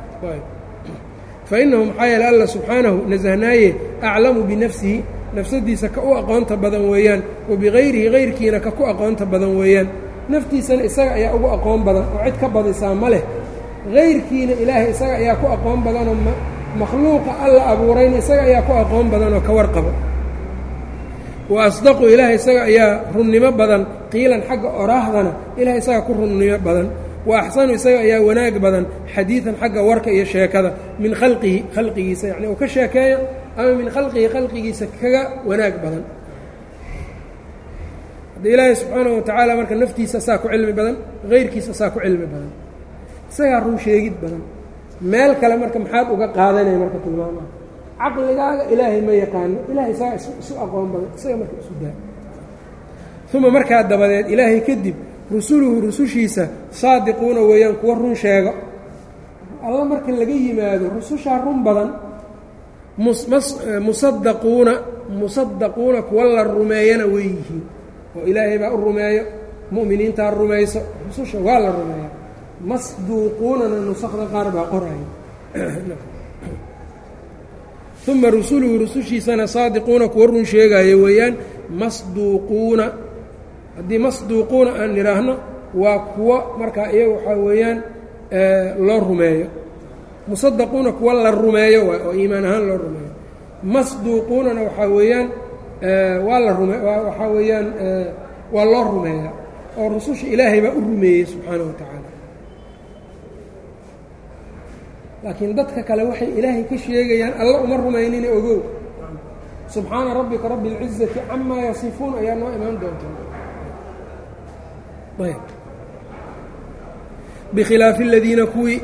fa inahu maxaa yeele alla subxaanahu nasahnaaye aclamu binafsihi nafsadiisa ka u aqoonta badan weeyaan wa bikayrihi kayrkiina ka ku aqoonta badan weeyaan naftiisana isaga ayaa ugu aqoon badan oo cid ka badisaa ma leh kayrkiina ilaahay isaga ayaa ku aqoon badanoo makhluuqa alla abuurayna isaga ayaa ku aqoon badan oo ka warqaba wa asdaqu ilaahay isaga ayaa runnimo badan qiilan xagga oraahdana ilahay isaga ku runnimo badan wa axsanu isaga ayaa wanaag badan xadiidan xagga warka iyo sheekada min khalqihi khalqigiisa yacni uu ka sheekeeyo ama min khalqihi khalqigiisa kaga wanaag badan hadda ilaahay subxaanahu watacaala marka naftiisa saa ku cilmi badan hayrkiisa saa ku cilmi badan isagaa run sheegid badan meel kale marka maxaad uga qaadanaya marka tilmaamaha caqligaaga ilaahay ma yaqaano ilahay isagaa isu aqoon badan isaga marka isu daa uma markaa dabadeed ilaahay kadib rusuluhu rusushiisa saadiquuna weeyaan kuwa run sheego alla marka laga yimaado rusushaa run badan musadaquuna musadaquuna kuwa la rumeeyana way yihiin oo ilaahay baa u rumeeyo mu'miniintaa rumayso rususha waa la rumeeya masduuquunana nusakda qaar baa qoraya uma rusuluhu rusushiisana saadiquuna kuwa run sheegaayo weeyaan masduuquuna haddii masduuquuna aan nidhaahno waa kuwo markaa iyaga waxaa weeyaan loo rumeeyo musadaquuna kuwa la rumeeyo waay oo iimaan ahaan loo rumeeyo masduuquunana waxaa weeyaan waa la rume waxaa weeyaan waa loo rumeeyaa oo rususha ilaahay baa u rumeeyey subxaana wa tacaala laakiin dadka kale waxay ilaahay ka sheegayaan alla uma rumaynina ogow subxaana rabbika rabbi اlcizati camaa yasifuun ayaa noo imaan doonta bikhilaafi aladiina kuwii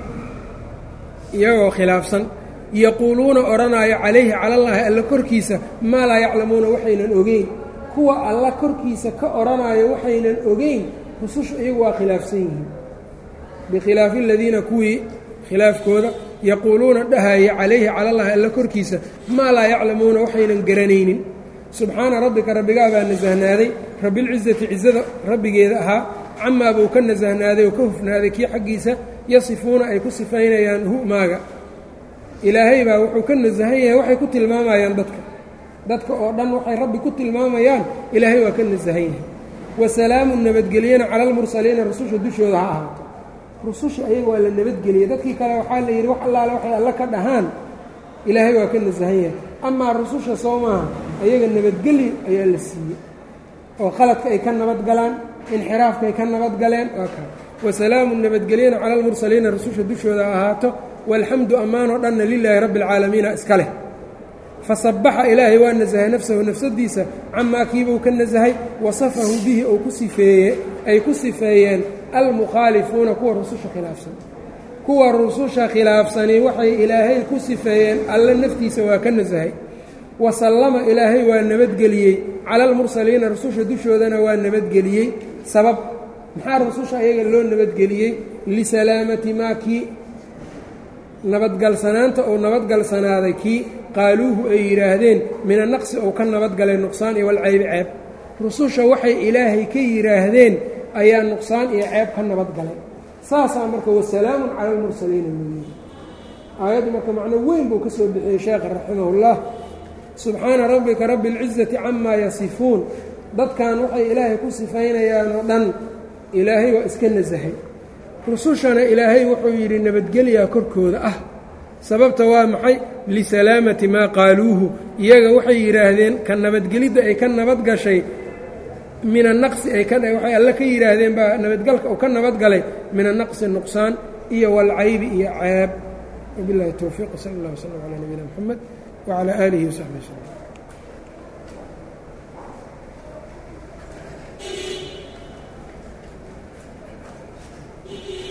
iyagoo khilaafsan yaquuluuna odhanaayo calayhi cala allaahi alla korkiisa maa laa yaclamuuna waxaynan ogeyn kuwa alla korkiisa ka odhanaayo waxaynan ogeyn rusushu iyagu waa khilaafsan yihiin bikhilaafi aladiina kuwii khilaafkooda yaquuluuna dhahaya calayhi cala allahi alla korkiisa maa laa yaclamuuna waxaynan garanaynin subxaana rabbika rabbigaa baa nasahnaaday rabbilcizati cizada rabbigeeda ahaa camaa buu ka nasahnaaday oo ka hufnaaday kii xaggiisa yasifuuna ay ku sifaynayaan hu maaga ilaahay baa wuxuu ka nasahan yahay waxay ku tilmaamayaan dadka dadka oo dhan waxay rabbi ku tilmaamayaan ilaahay waa ka nasahan yahay wa salaamun nabadgelyana cala almursaliina rususha dushooda ha ahaato rususha ayaga waa la nabadgeliyey dadkii kale waxaa la yidhi wax allaale waxay alla ka dhahaan ilaahay waa ka nasahan yahay amaa rususha soo maaha ayaga nabadgelyo ayaa la siiyey oo khaladka ay ka nabadgalaan inxiraafka ay ka nabadgaleen waa kaa wasalaamun nabadgelyana cala almursaliina rususha dushooda ha ahaato walxamdu ammaanoo dhanna lilaahi rabbi alcaalamiina iska leh fasabaxa ilaahay waa nasahay nafsahu nafsadiisa camaa kiibuu ka nasahay wasafahu bihi ou ku sifeeye ay ku sifeeyeen almukhaalifuuna kuwa rususha khilaafsan kuwa rususha khilaafsani waxay ilaahay ku sifeeyeen alle naftiisa waa ka nasahay wasallama ilaahay waa nabadgeliyey cala almursaliina rususha dushoodana waa nabadgeliyey sabab maxaa rususha ayaga loo nabadgeliyey lisalaamati maa kii nabadgalsanaanta uu nabadgalsanaaday kii qaaluuhu ay yidhaahdeen mina naqsi ou ka nabadgalay nuqsaan iyo walcaybi ceeb rususha waxay ilaahay ka yidhaahdeen ayaa nuqsaan iyo ceeb ka nabadgalay saasaa marka wasalaamun cala almursaliina mooyey aayaddu marka macno weyn buu ka soo bixiyey sheekha raximahullah subxaana rabbika rabbi اlcizati camaa yasifuun dadkan waxay ilaahay ku sifaynayaan oo dhan ilaahay waa iska nasahay rusushana ilaahay wuxuu yidhi nabadgelyaa korkooda ah sababta waa maxay lisalaamati maa qaaluuhu iyaga waxay yidhaahdeen ka nabadgelidda ay ka nabad gashay min annaqsi ay ka waxay alle ka yidhaahdeen baa nabadgalka uu ka nabadgalay min annaqsi nuqsaan iyo walcaybi iyo ceeb wabillahi towfiiq sala allah wslam calaa nabiyina moxamed wacalaa aalihi wasaxbi wslm Thank you.